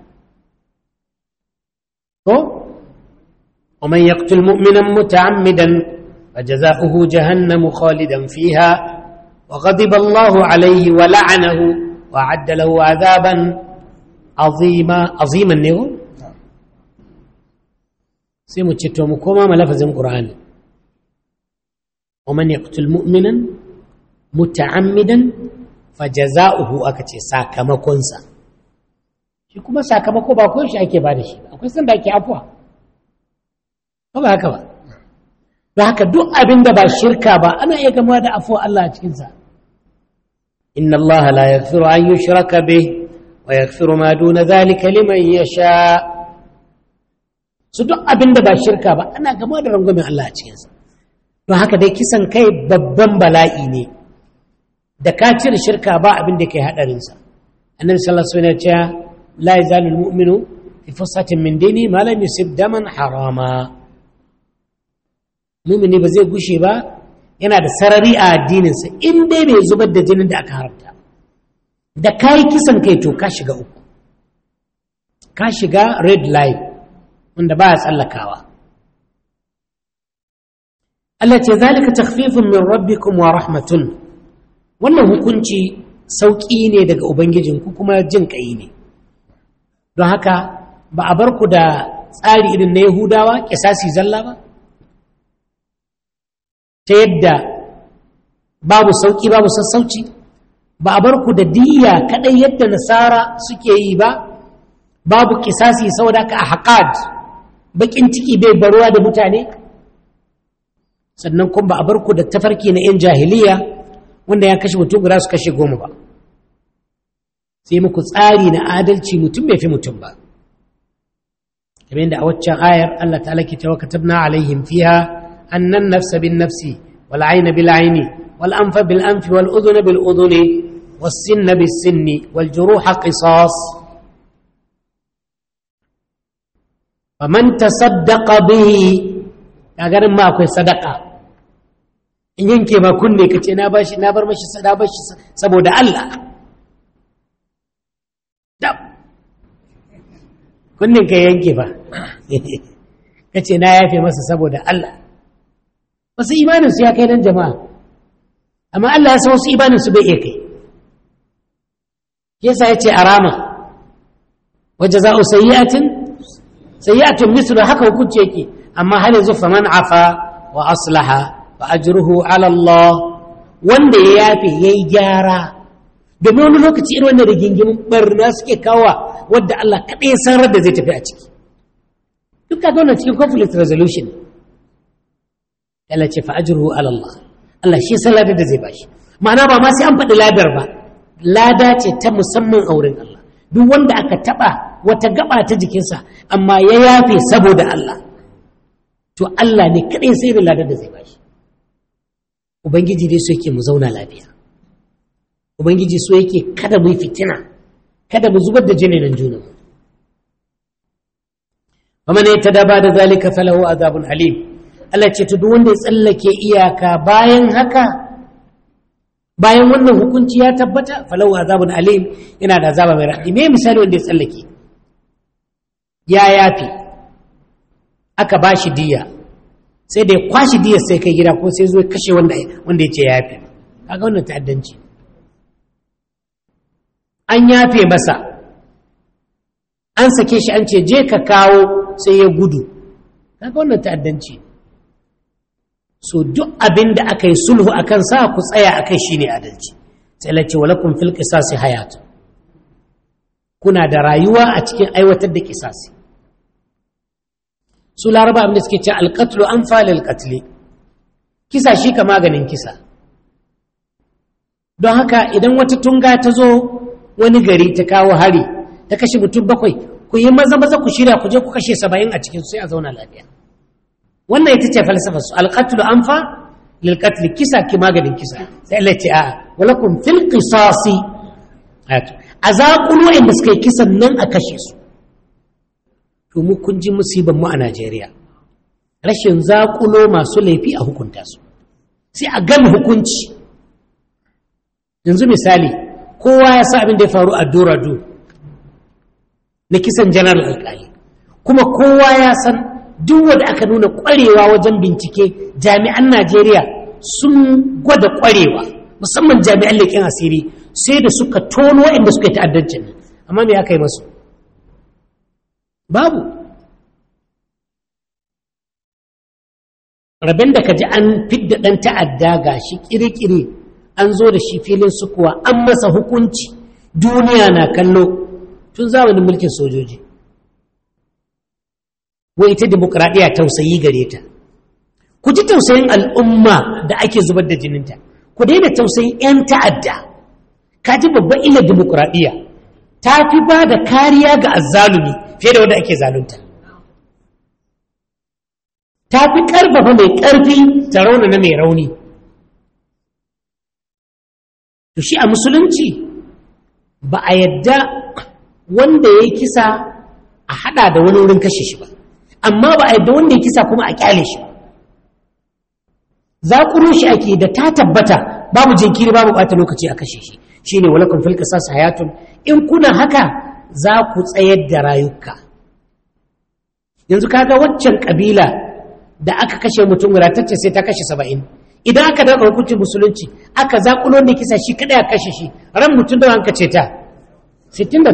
ko ومن يقتل مؤمنا متعمدا فجزاؤه جهنم خالدا فيها وغضب الله عليه ولعنه وأعد له عذابا عظيما عظيما نيو سيمو تشتو مكوما ملفظ القرآن ومن يقتل مؤمنا متعمدا fajaza'uhu aka ce sakamakonsa shi kuma sakamako ba ko shi ake ba da shi akwai sanda ake afuwa ba ba haka ba da haka duk abin da ba shirka ba ana iya gama da afuwa Allah a cikinsa inna Allah la yaghfiru an yushraka bih wa yaghfiru ma duna zalika liman yasha su duk abin da ba shirka ba ana gama da rangwamen Allah a cikinsa don haka dai kisan kai babban bala'i ne da ka cire shirka ba abin da kai hadarinsa annabi sallallahu alaihi wasallam ya ce la yazalu almu'minu fi fussatin min dini ma lam yusib daman harama mu'mini ba zai gushe ba yana da sarari a addininsa in dai bai zubar da jinin da aka haramta da kai kisan kai to ka shiga uku ka shiga red line wanda ba ya tsallakawa Allah ce zalika takhfifun min rabbikum wa rahmatun wannan hukunci sauƙi ne daga ubangijinku kuma jin ƙai ne don haka ba a bar ku da tsari irin na yahudawa ƙisasi zalla ba ta yadda babu sauƙi babu sassauci ba a bar ku da diya kaɗai yadda nasara suke yi ba babu ƙisasi saboda ka a haƙad baƙin ciki bai baruwa da mutane sannan kuma ba a bar ku da tafarki na 'yan jahiliya wanda ya kashe mutum guda su kashe goma ba sai muku tsari na adalci mutum bai fi mutum ba kamar yadda a waccan ayar Allah ta'ala ke cewa katabna alaihim fiha annan nafsa bin nafsi wal ayna bil ayni wal anfa bil anfi wal udhuna bil udhuni was sinna bis sinni wal juruha qisas faman tasaddaqa bihi kagarin ma akwai sadaka in yanke ma kunne ka ce na bashi na bar mashi na bashi saboda Allah dab kunnen ka yanke ba ka ce na yafe masa saboda Allah wasu imanin su ya kai nan jama'a amma Allah ya san wasu imanin su bai iya kai yasa ya ce arama waje za'u sayyi'atin sayyi'atun mislu haka hukunci yake amma har yanzu faman afa wa aslaha fa ajruhu ala Allah wanda ya yafe yayi gyara domin wani lokaci irin wannan rigingimin barna suke kawa wadda Allah kaɗai ya san da zai tafi a ciki duk kaga wannan cikin conflict resolution Allah ce fa ajruhu ala Allah Allah shi san ladar da zai bashi ma'ana ba ma sai an faɗi ladar ba lada ce ta musamman a wurin Allah duk wanda aka taɓa wata gaba ta jikinsa amma ya yafe saboda Allah to Allah ne kaɗai sai da ladar da zai bashi ubangiji dai so yake mu zauna lafiya ubangiji so yake kada mu yi fitina kada mu zubar da jini nan juna faman yatada ba da zalika falahu azabun alim Allah ce to duk wanda ya tsallake iyaka bayan haka bayan wannan hukunci ya tabbata falahu azabun alim yana da azaba mai raɗi me misali wanda ya tsallake ya yafi aka ba shi diya sai da ya kwashi diyar sai kai gida ko sai zo kashe wanda wanda ya ce ya yafi kaga wannan ta'addanci an yafe masa an sake shi an ce je ka kawo sai ya gudu kaga wannan ta'addanci so duk abin da aka yi sulhu a kan sa ku tsaya a kai shi ne adalci sai lace walakun fil qisasi hayatu kuna da rayuwa a cikin aiwatar da kisasi su laraba abin da suke ce alqatlu an falil qatli kisa shi ka maganin kisa don haka idan wata tunga ta zo wani gari ta kawo hari ta kashe mutum bakwai ku yi maza maza ku shirya ku je ku kashe saba'in a cikin sai a zauna lafiya wannan ita ce falsafar su alqatlu anfa lil qatl kisa ki maganin kisa sai Allah ce a walakum fil qisasi ayatu azaqulu inda suka yi kisan nan a kashe su to mu kun ji musibar mu a Najeriya rashin zaƙulo masu laifi a hukunta su sai a gama hukunci yanzu misali kowa ya sa abin da ya faru a dorado na kisan janar alkali kuma kowa ya san duk wanda aka nuna kwarewa wajen bincike jami'an najeriya sun gwada kwarewa musamman jami'an leƙen asiri sai da suka tono waɗanda suka yi ta'addancin nan amma me aka yi masu babu rabin da ka ji an fidda ɗan ta'adda ga shi ƙiri-ƙiri an zo da shi filin sukuwa an masa hukunci duniya na kallo tun zamanin mulkin sojoji wai ita demokradiyya tausayi gare ta ku ji tausayin al'umma da ake zubar da jininta ku daina tausayin 'yan ta'adda ka ji babban illar demokradiyya ta fi ba da kariya ga azzalumi fiye da wanda ake zalunta ta fi ƙarfafa mai ƙarfi ta rauna na mai rauni to shi a musulunci ba a yadda wanda ya yi kisa a hada da wani wurin kashe shi ba amma ba a yadda wanda ya kisa kuma a kyale shi za ku shi ake da ta tabbata babu jinkiri babu bata lokaci a kashe shi shine walakun fil qisas hayatun in kuna haka za ku tsayar da rayuka yanzu kaga waccan kabila da aka kashe mutum wadatacce sai ta kashe saba'in idan aka daga hukuncin musulunci aka zaƙulo da kisa shi kaɗai a kashe shi ran mutum da hanka ce ta 69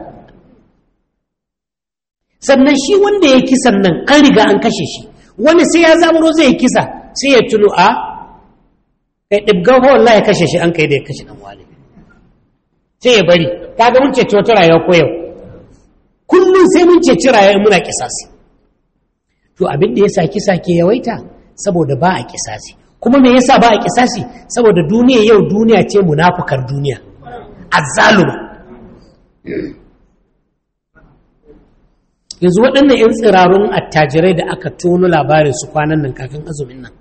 sannan shi wanda ya kisan nan an riga an kashe shi wani sai ya zamuro zai kisa sai ya tuno a kai ɗibgan fa wallahi ya kashe shi an kai da ya kashe ɗan wani sai ya bari kaga mun ceci wata rayuwa ko yau kullum sai mun ceci rayuwa muna kisasi to abin da ya sa kisa ke yawaita saboda ba a kisasi kuma me yasa ba a kisasi saboda duniya yau duniya ce munafukar duniya azzaluma yanzu waɗannan 'yan tsirarun attajirai da aka tono labarin su kwanan nan kafin azumin nan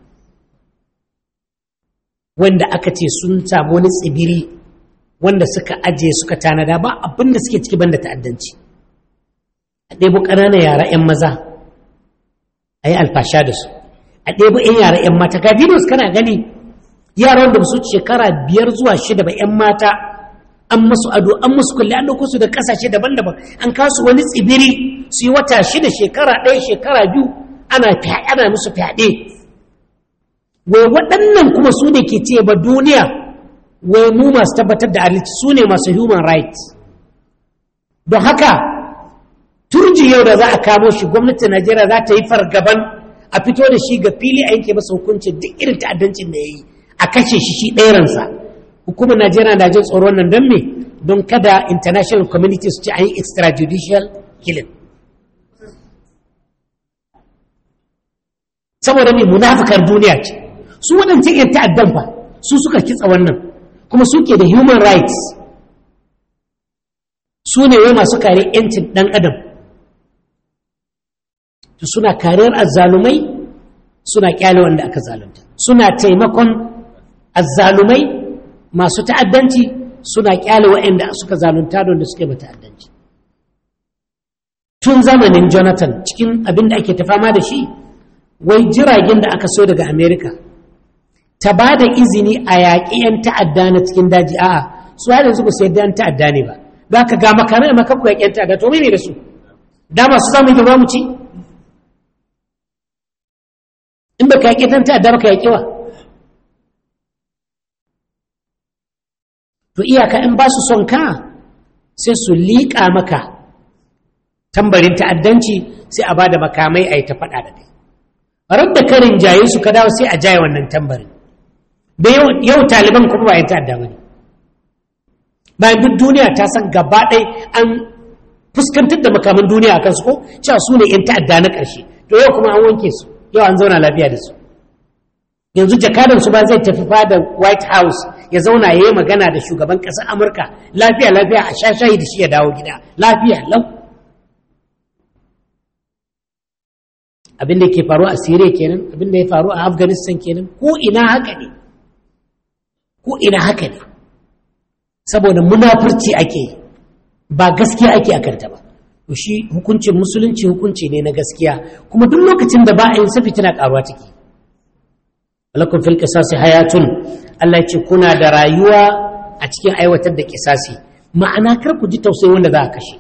wanda aka ce sun samu wani tsibiri wanda suka aje suka tanada ba abin da suke ciki banda ta'addanci a ɗebo ƙananan yara 'yan maza a yi alfasha da su a ɗebo 'yan yara 'yan mata ga videos kana gani yaran da su shekara biyar zuwa shida ba 'yan mata an masu ado an masu kulle an ɗauko su da ƙasashe daban-daban an kasu wani tsibiri su yi wata shida shekara ɗaya shekara biyu ana ana musu fyaɗe wai waɗannan kuma su ne ke ce ba duniya wai mu masu tabbatar da adalci su ne masu human rights don haka turji yau da za a kamo shi gwamnatin najeriya za ta yi fargaban a fito da shi ga fili a yanke masa hukunci duk irin ta'addancin da ya yi a kashe shi shi ɗayaransa hukumar najeriya na jin tsoron nan don me don kada international community su ci an yi extrajudicial killing saboda mai munafukar duniya ce su waɗancan yan ta'addan fa su suka kitsa wannan kuma suke da human rights su ne wai masu kare 'yancin ɗan adam suna kariyar azzalumai suna kyale wanda aka zalunta suna taimakon azzalumai masu ta'addanci suna kyale waɗanda suka zalunta don da suke ba ta'addanci tun zamanin jonathan cikin abin da ake ta fama da shi wai jiragen da aka so daga america ta ba da izini a yaƙi 'yan ta'adda na cikin daji a'a su har yanzu ba su yadda 'yan ta'adda ne ba za ka ga makamai a makaku yaƙi 'yan ta'adda to ne da su dama su samu gaba mu ci in ba ka yaƙi 'yan ta'adda ba ka yaƙi wa to iyaka in ba su son ka sai su liƙa maka tambarin ta'addanci sai a ba da makamai a yi ta faɗa da kai rar da karin jaye su ka dawo sai a jaye wannan tambarin da yau taliban kuma ba yin ta'adda ba ne bayan duk duniya ta san gaba ɗai an fuskantar da makaman duniya a kansu ko cewa su ne 'yan ta'adda na ƙarshe to yau kuma an wanke su yau an zauna lafiya da su yanzu jakadansu ba zai tafi fada white house ya zauna ya yi magana da shugaban ƙasar amurka lafiya lafiya a sha shayi da shi ya dawo gida lafiya lau abin da ke faru a syria kenan abin da ya faru a afghanistan kenan ko ina haka ne ko ina haka ne saboda munafurci ake yi ba gaskiya ake a kanta ba to shi hukuncin musulunci hukunci ne na gaskiya kuma duk lokacin da ba a yin safi tana karuwa take lakum fil qisasi hayatun Allah ya ce kuna da rayuwa a cikin aiwatar da kisasi ma'ana kar ku ji tausayi wanda za a kashe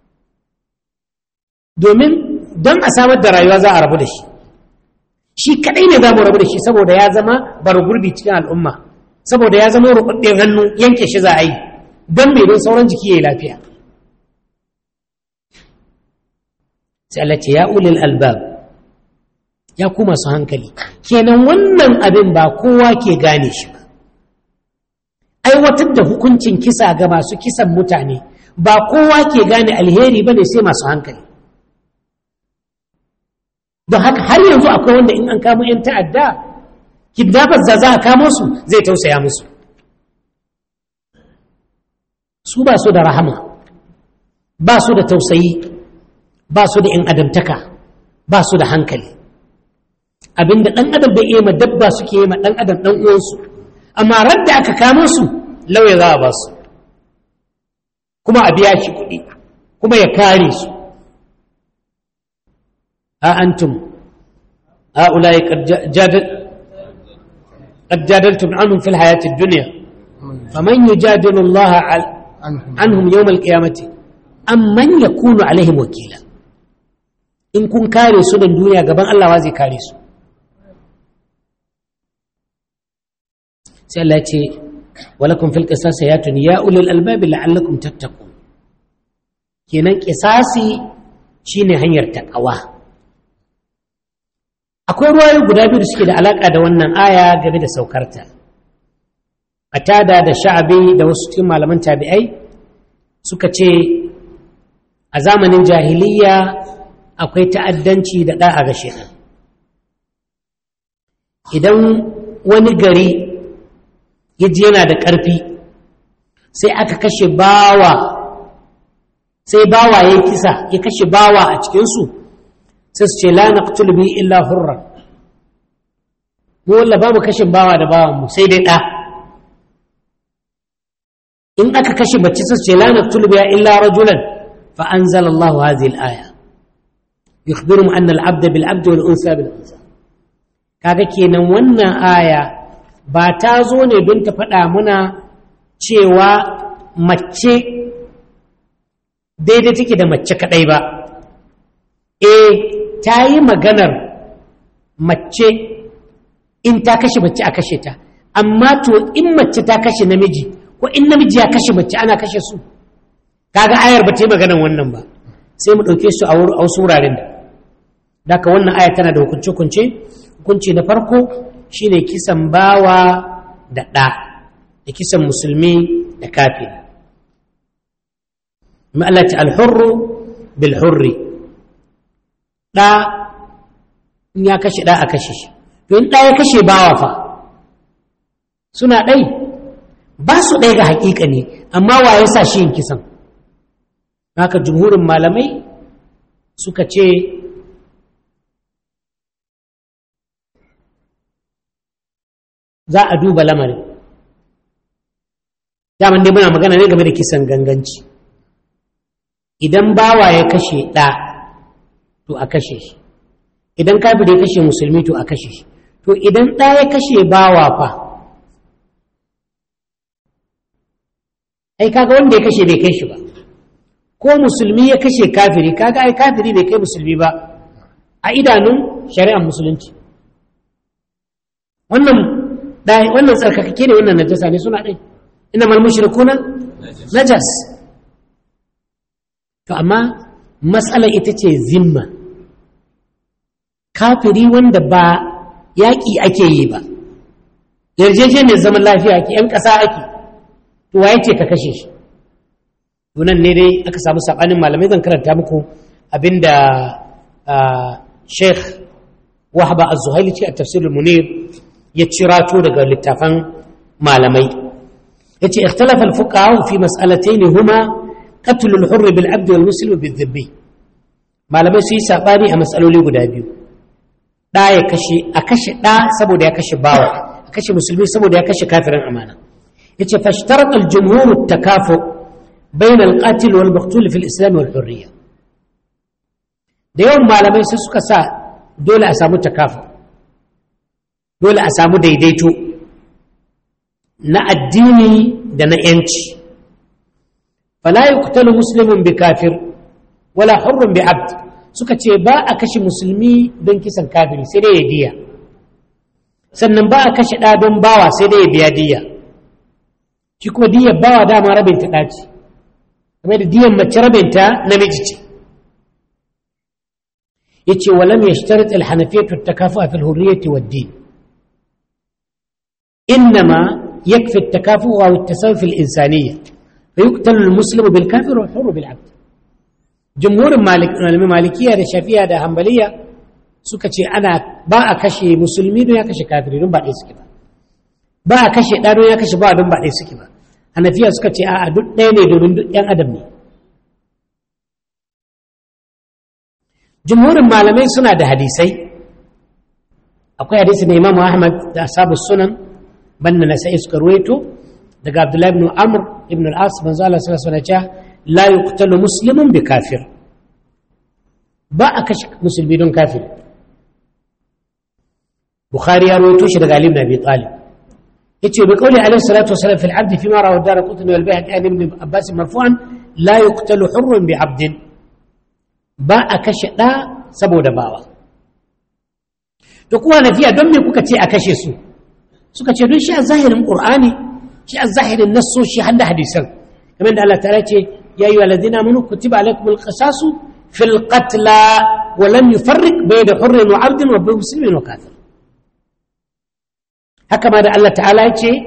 domin don a samar da rayuwa za a rabu da shi shi kadai ne za mu rabu da shi saboda ya zama bar gurbi cikin al'umma saboda ya zama rukuɗin hannu yanke shi za a yi don mai don sauran jiki ya yi lafiya sai Allah ce ya ulil albab ya ku masu hankali kenan wannan abin ba kowa ke gane shi ba aiwatar da hukuncin kisa ga masu kisan mutane ba kowa ke gane alheri ba ne sai masu hankali don haka har yanzu akwai wanda in an kamo 'yan ta'adda kidnappers da za a kamo su zai tausaya musu su ba su da rahama ba su da tausayi ba su da 'yan adamtaka ba su da hankali abinda ɗan adam bai iya ma dabba suke yi ma ɗan adam ɗan uwansu amma radda aka kamo su lauya za a ba su kuma a biya shi kuɗi kuma ya kare su a antum هؤلاء قد جادل قد جادلتم عنهم في الحياة الدنيا فمن يجادل الله عنهم يوم القيامة أم من يكون عليهم وكيلا إن كن كاري سنة الدنيا قبل الله وازي كاري سنة سألتي ولكم في القصاص حياة يا أولي الألباب لعلكم تتقون kenan kisasi shine hanyar takawa akwai ruwayoyi guda biyu da suke da alaka da wannan aya game da saukarta atada da sha'abi da wasu cikin malaman tabi'ai suka ce a zamanin jahiliya akwai ta'addanci da da'a ga shekan idan wani gari ya ji yana da ƙarfi sai aka kashe bawa sai bawa ya kisa ya kashe bawa a cikinsu sai su ce la naqtul bi illa hurra mu walla ba mu kashin bawa da bawan mu sai dai da in aka kashe mace sai su ce la naqtul bi illa rajulan fa anzala Allah hadhihi al-aya yukhbirum anna al-abd bil abd wal unsa bil unsa kaga kenan wannan aya ba ta zo ne don ta faɗa muna cewa mace daidai take da mace kaɗai ba eh ta yi maganar mace in ta kashe mace a kashe ta amma to in mace ta kashe namiji ko in namiji ya kashe mace ana kashe su kaga ayar ba ta yi maganar wannan ba sai mu ɗauke su a wasu wuraren da daga wannan aya tana da hukunce-hukunce hukunci na farko shine kisan bawa da ɗa da kisan musulmi da kafin ma'alata alhurru bil hurri ɗa in ya kashe ɗa a kashe shi to in ɗa ya kashe bawa fa suna ɗai ba su ɗai ga haƙiƙa ne amma wa ya sa shi yin kisan haka jumhurin malamai suka ce za a duba lamarin daman dai muna magana ne game da kisan ganganci idan bawa ya kashe ɗa to a kashe shi idan kafiri ya kashe musulmi to a kashe shi to idan ɗa ya kashe bawa fa ai kaga wanda ya kashe bai kai shi ba ko musulmi ya kashe kafiri kaga ai kafiri bai kai musulmi ba a idanun shari'ar musulunci wannan wannan tsarkakake ne wannan najasa ne suna ɗai ina mal mushrikuna najas to amma matsala ita ce zimma kafiri wanda ba yaƙi ake yi ba yarjejeniyar zaman lafiya ake ‘yan ƙasa ake to waye ce ka kashe shi tunan ne dai aka samu saɓanin malamai zan karanta muku abinda sheikh wahaba az-zuhaili ce a tafsirul munir ya cirato daga littafan malamai ya ce ikhtalafa al-fuqaha fi mas'alatayn huma qatl al-hurr bil 'abd wal muslim bil dhibbi malamai su yi sabani a mas'aloli guda biyu da ya kashe a kashe da saboda ya kashe bawa a kashe musulmi saboda ya kashe kafirin amana yace fashtarat al-jumhur at-takafu bain al-qatil wal maqtul fi al-islam wal hurriya da yawan malamai sai suka sa dole a samu takafu dole a samu daidaito na addini da na yanci fala yuqtalu muslimun bi kafir wala hurrun bi abd suka ce ba a kashe musulmi don kisan kafiri sai dai ya diya sannan ba a kashe ɗa don bawa sai dai ya biya diya shi kuma diyar bawa dama rabin ta ɗaci kamar da diyan mace rabin ta namiji ce yace walam yashtarit al-hanafiyatu at-takafu'a fi al-hurriyyati wad-din إنما يكفي التكافؤ أو التساوي في الإنسانية فيقتل المسلم بالكافر والحر بالعبد جمهور مالك المالكية الشافعية ده همبلية سكتي أنا با كشي مسلمين يا كشي كافرين دون بعد يسكبا با كشي دارو يا كشي با دون بعد يسكبا أنا فيها سكتي آ دون ديني دون ين أدمني جمهور المعلمين سنة ده حديثي akwai hadisi na imamu ahmad da asabu sunan banda na sai suka ruwaito daga abdullahi ibn amr ibn al-as manzo Allah sallallahu alaihi wasallam la yuqtalu muslimun bi kafir ba a kashe musulmi don kafir bukhari ya ruwaito shi daga ali ibn abi talib yace bi qawli alaihi salatu wasallam fil abd fi ma rawa dar qutni wal bayhaqi an ibn abbas marfu'an la yuqtalu hurrun bi abdin ba a kashe da saboda bawa to kuwa nafiya don me kuka ce a kashe su suka ce don shi a zahirin qur'ani shi a zahirin nassoshi har da hadisan kamar da Allah ta'ala ce ya yi walazina amanu kutiba alaikum alqisasu fil qatla wa lam yufarriq bayna hurrin wa 'abdin wa muslimin wa kafir haka ma da Allah ta'ala ya ce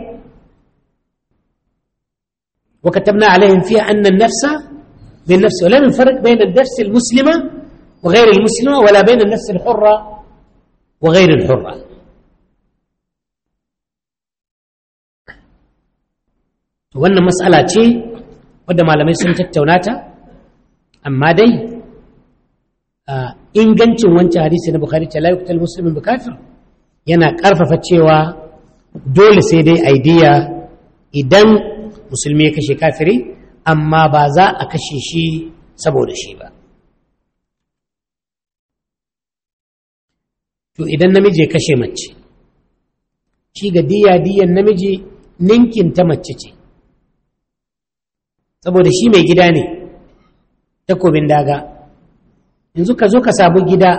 wa katabna alaihim fiha anna an-nafsa bin nafsi wa lam yufarriq bayna an-nafs al-muslima wa ghayr al-muslima wala bayna an-nafs al-hurra wa ghayr al-hurra wannan matsala ce wadda malamai sun tattauna ta amma dai ingancin wancan hadisi na bukhari ta la yuqtal muslimin bi kafir yana karfafa cewa dole sai dai aidiya idan musulmi ya kashe kafiri amma ba za a kashe shi saboda shi ba to idan namiji ya kashe mace shi ga diya diyan namiji ninkin ta mace ce saboda shi mai gida ne takobin daga yanzu ka zo ka samu gida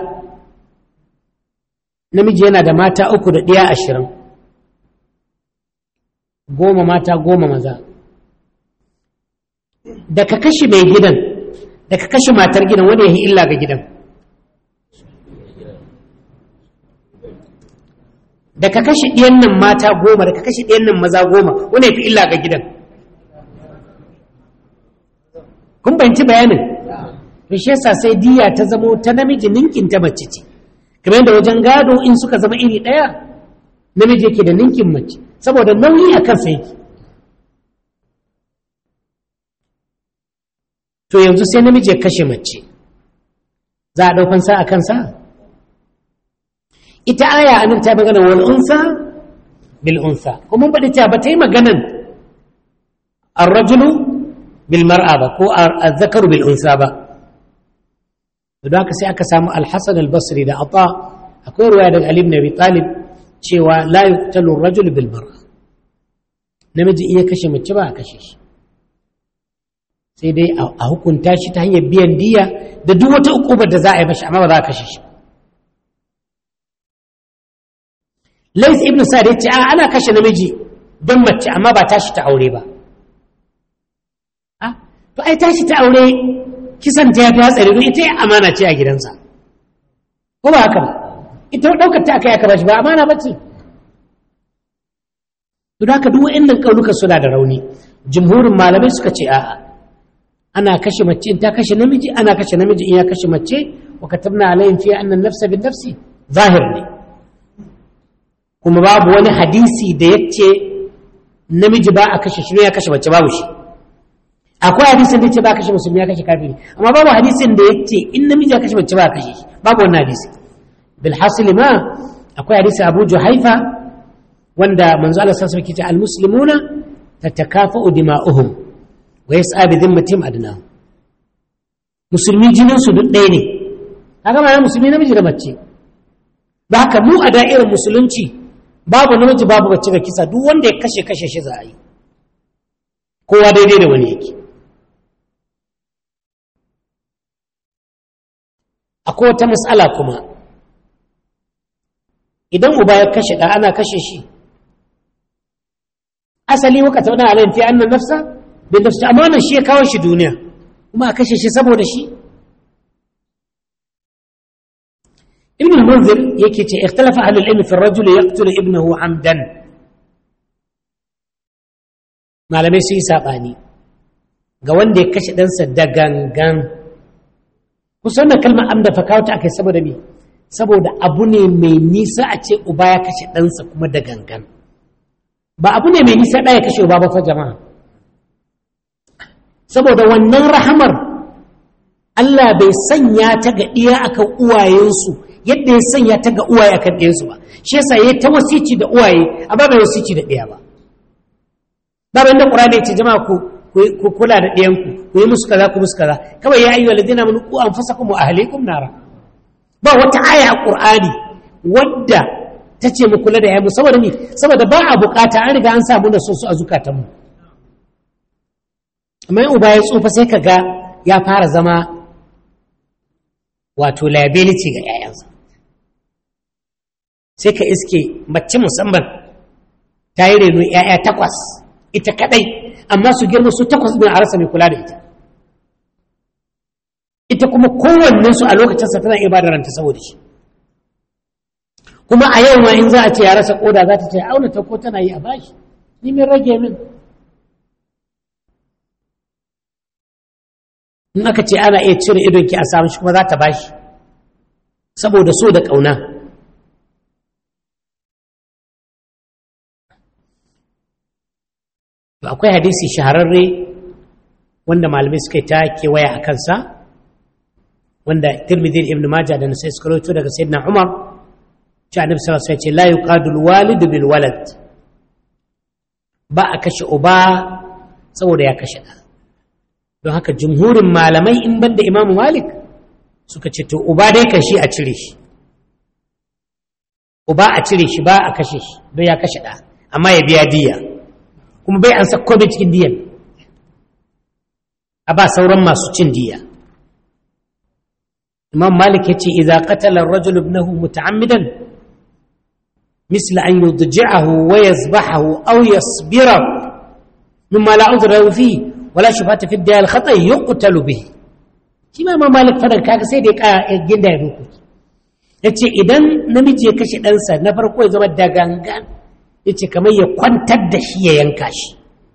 namiji yana da mata uku da ɗiya ashirin goma mata goma maza da ka kashe mai gidan da ka kashe matar gidan wani ya yi illa ga gidan da ka kashe ɗiyan nan mata goma da ka kashe ɗiyan nan maza goma wani ya fi illa ga gidan kun bayanci bayanin to shi yasa sai diya ta zamo ta namiji ninkin ta mace ce kamar yadda wajen gado in suka zama iri ɗaya namiji yake da ninkin mace saboda nauyi a kansa yake to yanzu sai namiji ya kashe mace za a ɗaukan sa a kansa ita aya anan ta magana wal unsa bil unsa kuma mun faɗi ta ba ta yi maganan الرجل بالمرأة با كو الذكر بالأنثى با da haka sai aka samu alhassan albasri da ata akwai ruwaya daga alim nabi talib cewa la yuqtalu rajul bil mar'a namiji iya kashe mace ba a kashe shi sai dai a hukunta shi ta hanyar biyan diya da duk wata ukubar da za a yi mashi amma ba za a kashe shi lais ibn sa'd ya ce a ana kashe namiji don mace amma ba tashi ta aure ba to ai tashi ta aure kisan ta ya fi hatsari don ita amana ce a gidansa ko ba haka ba ita ɗaukar ta aka yi aka bashi ba amana ba ce don haka duk wa'annan ƙaunuka suna da rauni jumhurin malamai suka ce a'a ana kashe mace in ta kashe namiji ana kashe namiji in ya kashe mace wa katabna alayhim fiha anna nafsa bin nafsi zahir ne kuma babu wani hadisi da yace namiji ba a kashe shi ne ya kashe mace babu shi akwai hadisin da yace ba a kashe musulmi ya kashe kafiri amma babu hadisin da yace in namiji ya kashe mace ba a kashe shi babu wannan hadisi bil hasili ma akwai hadisi Abu Juhaifa wanda manzo Allah sallallahu alaihi wasallam al muslimuna tatakafa'u dima'uhum wa yas'a bi dhimmatihim adnahum musulmi jinin su duk ɗaya ne kaga ma musulmi namiji da mace ba haka mu a da'irar musulunci babu namiji babu mace ga kisa duk wanda ya kashe kashe shi za a yi kowa daidai da wani yake akwai wata matsala kuma idan uba ya kashe ɗa ana kashe shi asali waka tauna alayhi fi annan nafsa bin nafsi amma wannan shi ya kawo shi duniya kuma a kashe shi saboda shi ibn al-munzir yake ce ikhtalafa ahlul ilmi fi ar-rajul yaqtulu ibnahu amdan malamai su yi sabani ga wanda ya kashe ɗansa da gangan kusan da kalmar amda fa kawo ta akai saboda me saboda abu ne mai nisa a ce uba ya kashe ɗansa kuma da gangan ba abu ne mai nisa ɗaya kashe uba ba fa jama'a saboda wannan rahamar Allah bai sanya ta ga ɗiya akan uwayensu yadda ya sanya ta ga uwaye akan ɗiyansu ba shi yasa ya ta wasici da uwaye amma bai wasici da ɗiya ba ba bai da ƙur'ani ya ce jama'a ku ku kula da ɗiyanku ku yi musu kaza ku musu kaza kawai ya ayyuhal ladina amanu qu anfusakum wa ahlikum nara ba wata aya a ƙur'ani wadda ta ce mu kula da yamu saboda ni saboda ba a bukata an riga an samu da su a zukatanmu amma yin uba ya tsufa sai ka ga ya fara zama wato liability ga 'ya'yansa sai ka iske mace musamman ta yi reno 'ya'ya takwas ita kadai amma su girma su takwas ɗin a rasa mai kula da ita ita kuma kowannensu a lokacinsa tana iya ba da ranta saboda shi kuma a yau ma in za a ce ya rasa koda za ta ce auna ta ko tana yi a bashi ni min rage min in aka ce ana iya cire idonki a samu shi kuma za ta bashi saboda so da ƙauna akwai hadisi shahararre wanda malamai suka yi ta kewaya a kansa wanda tirmidhi ibn majah da nasai suka rawaito daga sayyidina umar cewa annabi sallallahu alaihi wasallam ya ce la yuqadul walid bil walad ba a kashe uba saboda ya kashe da don haka jumhurin malamai in banda imamu malik suka ce to uba dai kan shi a cire shi uba a cire shi ba a kashe shi don ya kashe da amma ya biya diya kuma bai an sa komai cikin diyan a ba sauran masu cin diya imam malik ya ce idza qatala ar-rajul ibnahu muta'ammidan misla an yudji'ahu wa yazbahahu aw yasbira mimma la udra fi wala shubhata fi ad-diyal khata yuqtalu bihi shi ma imam malik fadan kaga sai da ya ginda ya ruku yace idan namiji ya kashe ɗansa na farko ya zama da gangan yace kamar ya kwantar da shi ya yanka shi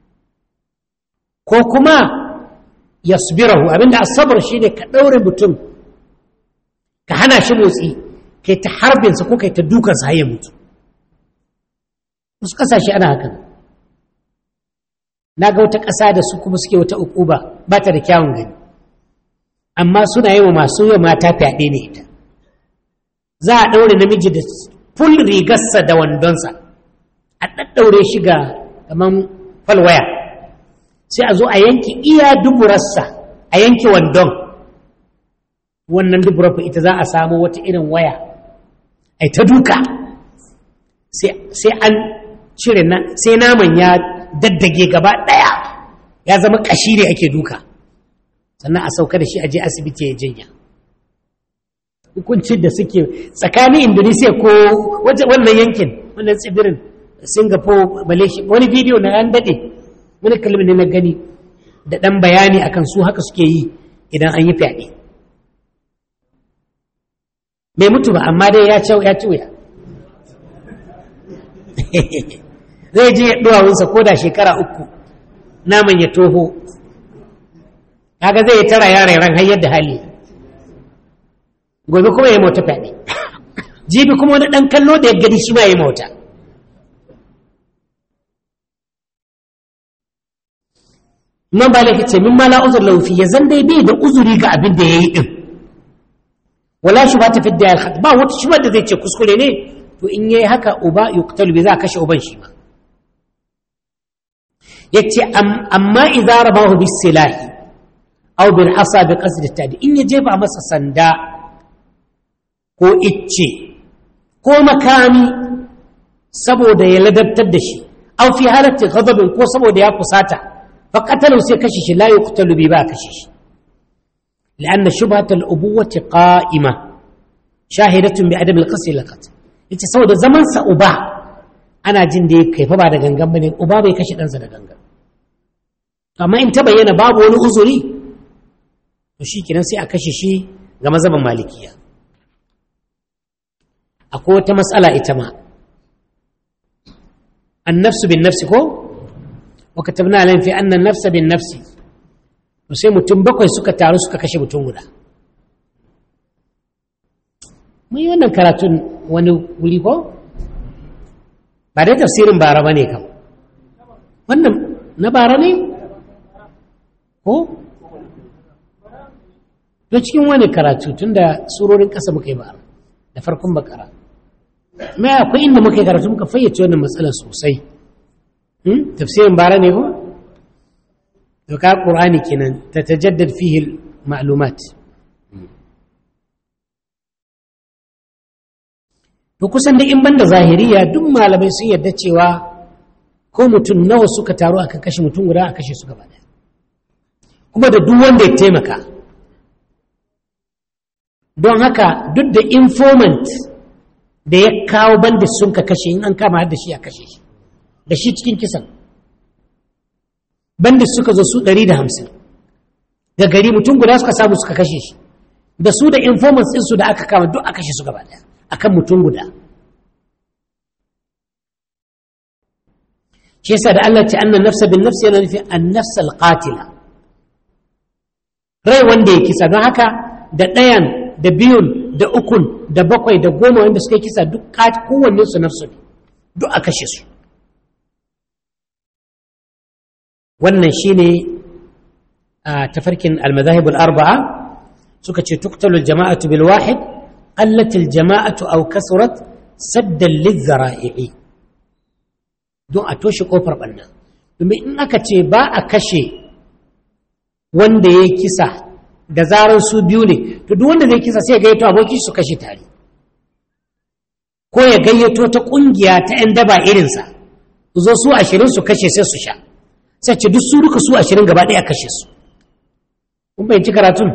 ko kuma yasbirahu abinda asabar shine ka daure mutum ka hana shi motsi kai ta harbinsa ko kai ta dukansa har ya mutu wasu ƙasashe ana hakan na ga wata ƙasa da su kuma suke wata ukuba ba ta da kyawun gani amma suna yi wa masu yi mata fyaɗe ne ita za a ɗaure namiji da ful rigarsa da wandonsa a ɗaɗɗaure shi ga kamar falwaya sai a zo a yanki iya duburarsa a yanki wandon wannan dubura ita za a samu wata irin waya ai ta duka sai an cire sai naman ya daddage gaba ɗaya ya zama ƙashi ne ake duka sannan a sauka da shi a je asibiti ya jinya hukuncin da suke tsakanin indonesia ko wannan yankin wannan tsibirin singapore malaysia wani bidiyo na an daɗe wani kalmi ne na gani da ɗan bayani akan su haka suke yi idan an yi fyaɗe bai mutu ba amma dai ya ci wuya zai je duwawunsa ko da shekara uku naman ya toho kaga zai tara yaren ran har yadda hali gobe kuma ya mota fyaɗe jibi kuma wani ɗan kallo da ya gani shi ma ya mota man ba laifin ce min mala uzur laufi ya zan dai bai da uzuri ga abin da ya yi ɗin wala shi ba ta fi da ba wata shi da zai ce kuskure ne to in yayi haka uba yuqtalu bi za a kashe uban shi ma yace amma idza rabahu bis silahi aw bil asa bi qasd tadi in ya jefa masa sanda ko icce ko makami saboda ya ladabtar da shi aw fi halati ghadabin ko saboda ya kusata fa qatalu sai kashe shi la yuqtalu bi ba kashe shi لأن شبهة الأبوة قائمة شاهدة بعدم القصد للقتل yace saboda zaman sa uba ana jin da kai fa ba da gangan bane uba bai kashe ɗansa da gangan amma in ta bayyana babu wani uzuri to shikenan sai a kashe shi ga mazhaban malikiya akwai wata matsala ita ma annafsu bin nafsi ko wa katabna alayhim fi anna an-nafsa bin nafsi to sai mutum bakwai suka taru suka kashe mutum guda mun yi wannan karatun wani wuri ko ba dai tafsirin bara ba ne kam wannan na bara ne ko to cikin wani karatu tun da surorin ƙasa muka yi bara da farkon bakara mai akwai inda muka yi karatu muka fayyace wannan matsalar sosai tafsirin bara ne ko to ka ƙur'ani kenan ta tajaddad fihi ma'lumat to kusan da in banda zahiriya duk malamai sun yarda cewa ko mutum nawa suka taru akan kashe mutum guda a kashe su gaba kuma da duk wanda ya taimaka don haka duk da informant da ya kawo bandit sun ka kashe in an kama da shi a kashe shi da shi cikin kisan bandit suka zo su 150 da gari mutum guda suka samu suka kashe shi da su da informants ɗinsu da aka kama duk a kashe su gaba ɗaya akan mutum guda shi yasa da Allah ce annan nafsa bin nafsi yana nufin an nafsa alqatila rai wanda ya kisa don haka da ɗayan da biyun da ukun da bakwai da goma wanda suka kisa duk kowanne su nafsu ne duk a kashe su wannan shine a tafarkin almazahib arbaa suka ce tuktalu jama'atu bil wahid qallat al jama'atu aw kasurat saddan lizara'i don a toshe kofar banna domin in aka ce ba a kashe wanda ya kisa da zarar su biyu ne to duk wanda zai kisa sai gayyato aboki su kashe tare ko ya gayyato ta kungiya ta 'yan daba irinsa su zo su ashirin su kashe sai su sha sai ce duk su duka su ashirin gaba ɗaya kashe su kun bayanci karatun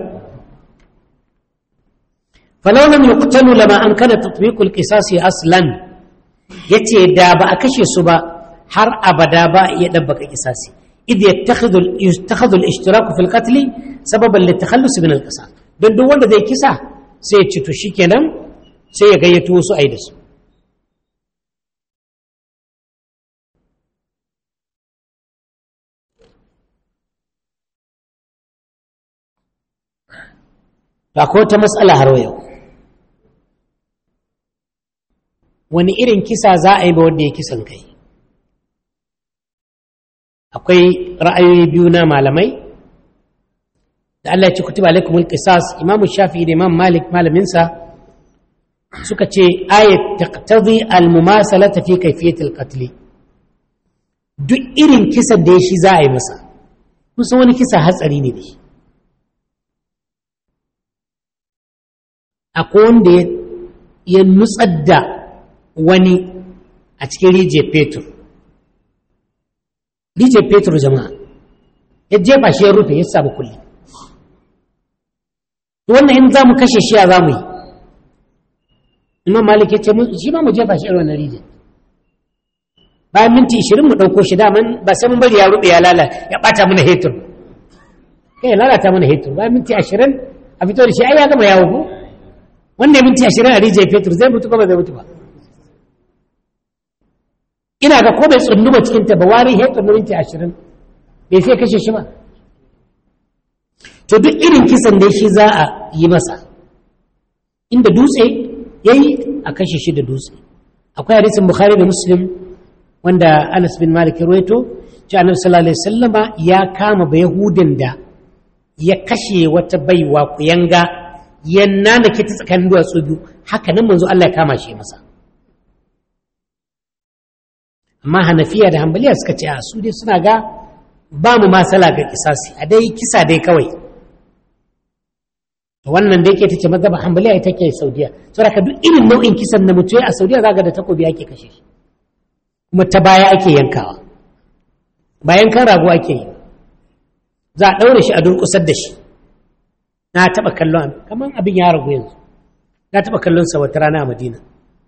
falau lam yuqtalu lama amkana tatbiqul qisasi aslan yace da ba a kashe su ba har abada ba ya dabbaka qisasi idh yattakhidhu yattakhidhu al-ishtirak fi al-qatl sababan litakhallus min al-qisas don duk wanda zai kisa sai ya ci to shikenan sai ya gayyato wasu ayi da su akwai wata matsala har yau wani irin kisa za a yi ba wanda ya kisan kai akwai ra'ayoyi biyu na malamai da Allah ya ci kutuba alaikumul qisas imamu shafi'i da imam malik malaminsa suka ce ayat taqtadi al-mumasalata fi kayfiyati al-qatl duk irin kisan da ya shi za a yi masa kusan wani kisa hatsari ne da shi akwai wanda ya nutsar da wani a cikin rijiyar fetur rijiyar fetur jama'a ya jefa shi ya rufe ya samu kulli wannan in za mu kashe shi a za mu yi imam malik ya ce shi ma mu jefa shi a wannan rijiyar bayan minti ishirin mu ɗauko shi daman ba sai mun bari ya ruɓe ya lala ya ɓata mana hetur kai ya lalata mana hetur bayan minti ashirin a fito da shi ai ya gama yawo ko wanda ya minti ashirin a rijiyar fetur zai mutu ko ba zai mutu ba ina ga ko bai tsunduma cikin ta ba wari hetur na minti ashirin bai sai kashe shi ba to duk irin kisan da shi za a yi masa inda dutse ya yi a kashe shi da dutse akwai hadisin bukhari da muslim wanda anas bin malik ya ruwaito ci annabi sallallahu alaihi wasallama ya kama ba yahudin da ya kashe wata baiwa kuyanga ya nanake ta tsakanin duwatsu biyu haka nan manzo Allah ya kama shi masa amma hanafiya da hambaliya suka ce a su dai suna ga ba mu masala ga kisasi a dai kisa dai kawai wannan da yake ta ce mazhaba hambaliya ita ke saudiya saboda ka duk irin nau'in kisan na mutuwa a saudiya zaga da takobi ake kashe shi kuma ta baya ake yankawa bayan kan rago ake yi za a ɗaure shi a durƙusar da shi na taɓa kallon kamar abin ya ragu yanzu na taɓa kallon sa wata rana a madina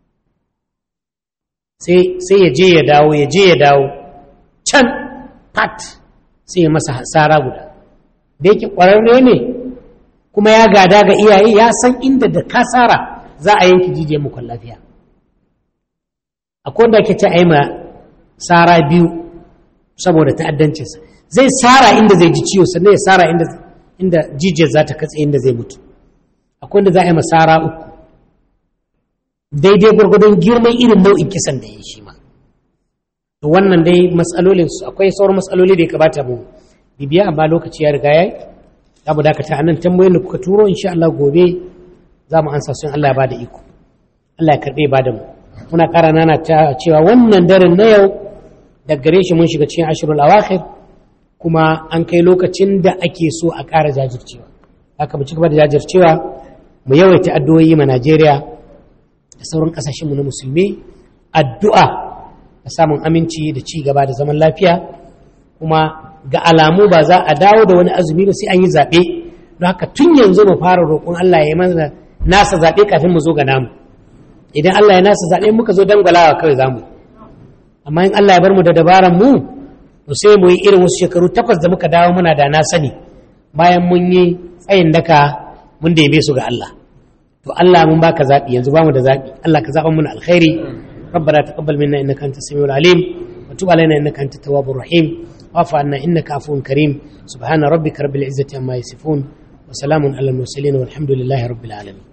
sai ya je ya dawo ya je ya dawo can pat sai ya masa hasara guda da yake ƙwararre ne kuma ya gada ga iyaye ya san inda da kasara za a yanki jijiyar mukon lafiya akwai wanda ake ce a yi ma sara biyu saboda ta'addancinsa zai sara inda zai ji ciwo sannan ya sara inda inda jijiyar za ta katse inda zai mutu akwai wanda za a yi ma sara uku daidai gwargwadon girman irin nau'in kisan da ya yi shi ma to wannan dai matsalolin su akwai sauran matsaloli da ya kamata mu bibiya amma lokaci ya riga ya yi za mu dakata a nan tambayoyin da kuka turo insha Allah gobe za mu ansa sun Allah ya bada iko Allah ya karɓe ba da mu muna ƙara nana ta cewa wannan daren na yau da gare shi mun shiga cikin ashirul awakhir kuma an kai lokacin da ake so a ƙara jajircewa haka mu ci gaba da jajircewa mu yawaita addu'o'i ma Najeriya da sauran ƙasashen mu na musulmi addu'a da samun aminci da ci gaba da zaman lafiya kuma ga alamu ba za a dawo da wani azumi ba sai an yi zaɓe don haka tun yanzu mu fara roƙon Allah ya yi mana nasa zaɓe kafin mu zo ga namu idan Allah ya nasa zaɓe muka zo dangwalawa kawai za mu amma in Allah ya bar mu da dabaran mu to sai mu yi irin wasu shekaru takwas da muka dawo muna da na sani bayan mun yi tsayin daka mun da su ga Allah to Allah mun baka zaɓi yanzu bamu da zaɓi Allah ka zaɓa mana alkhairi ربنا تقبل منا انك انت السميع العليم وتب علينا انك انت التواب الرحيم واعف عنا انك عفو كريم سبحان ربك رب العزه عما يصفون وسلام على المرسلين والحمد لله رب العالمين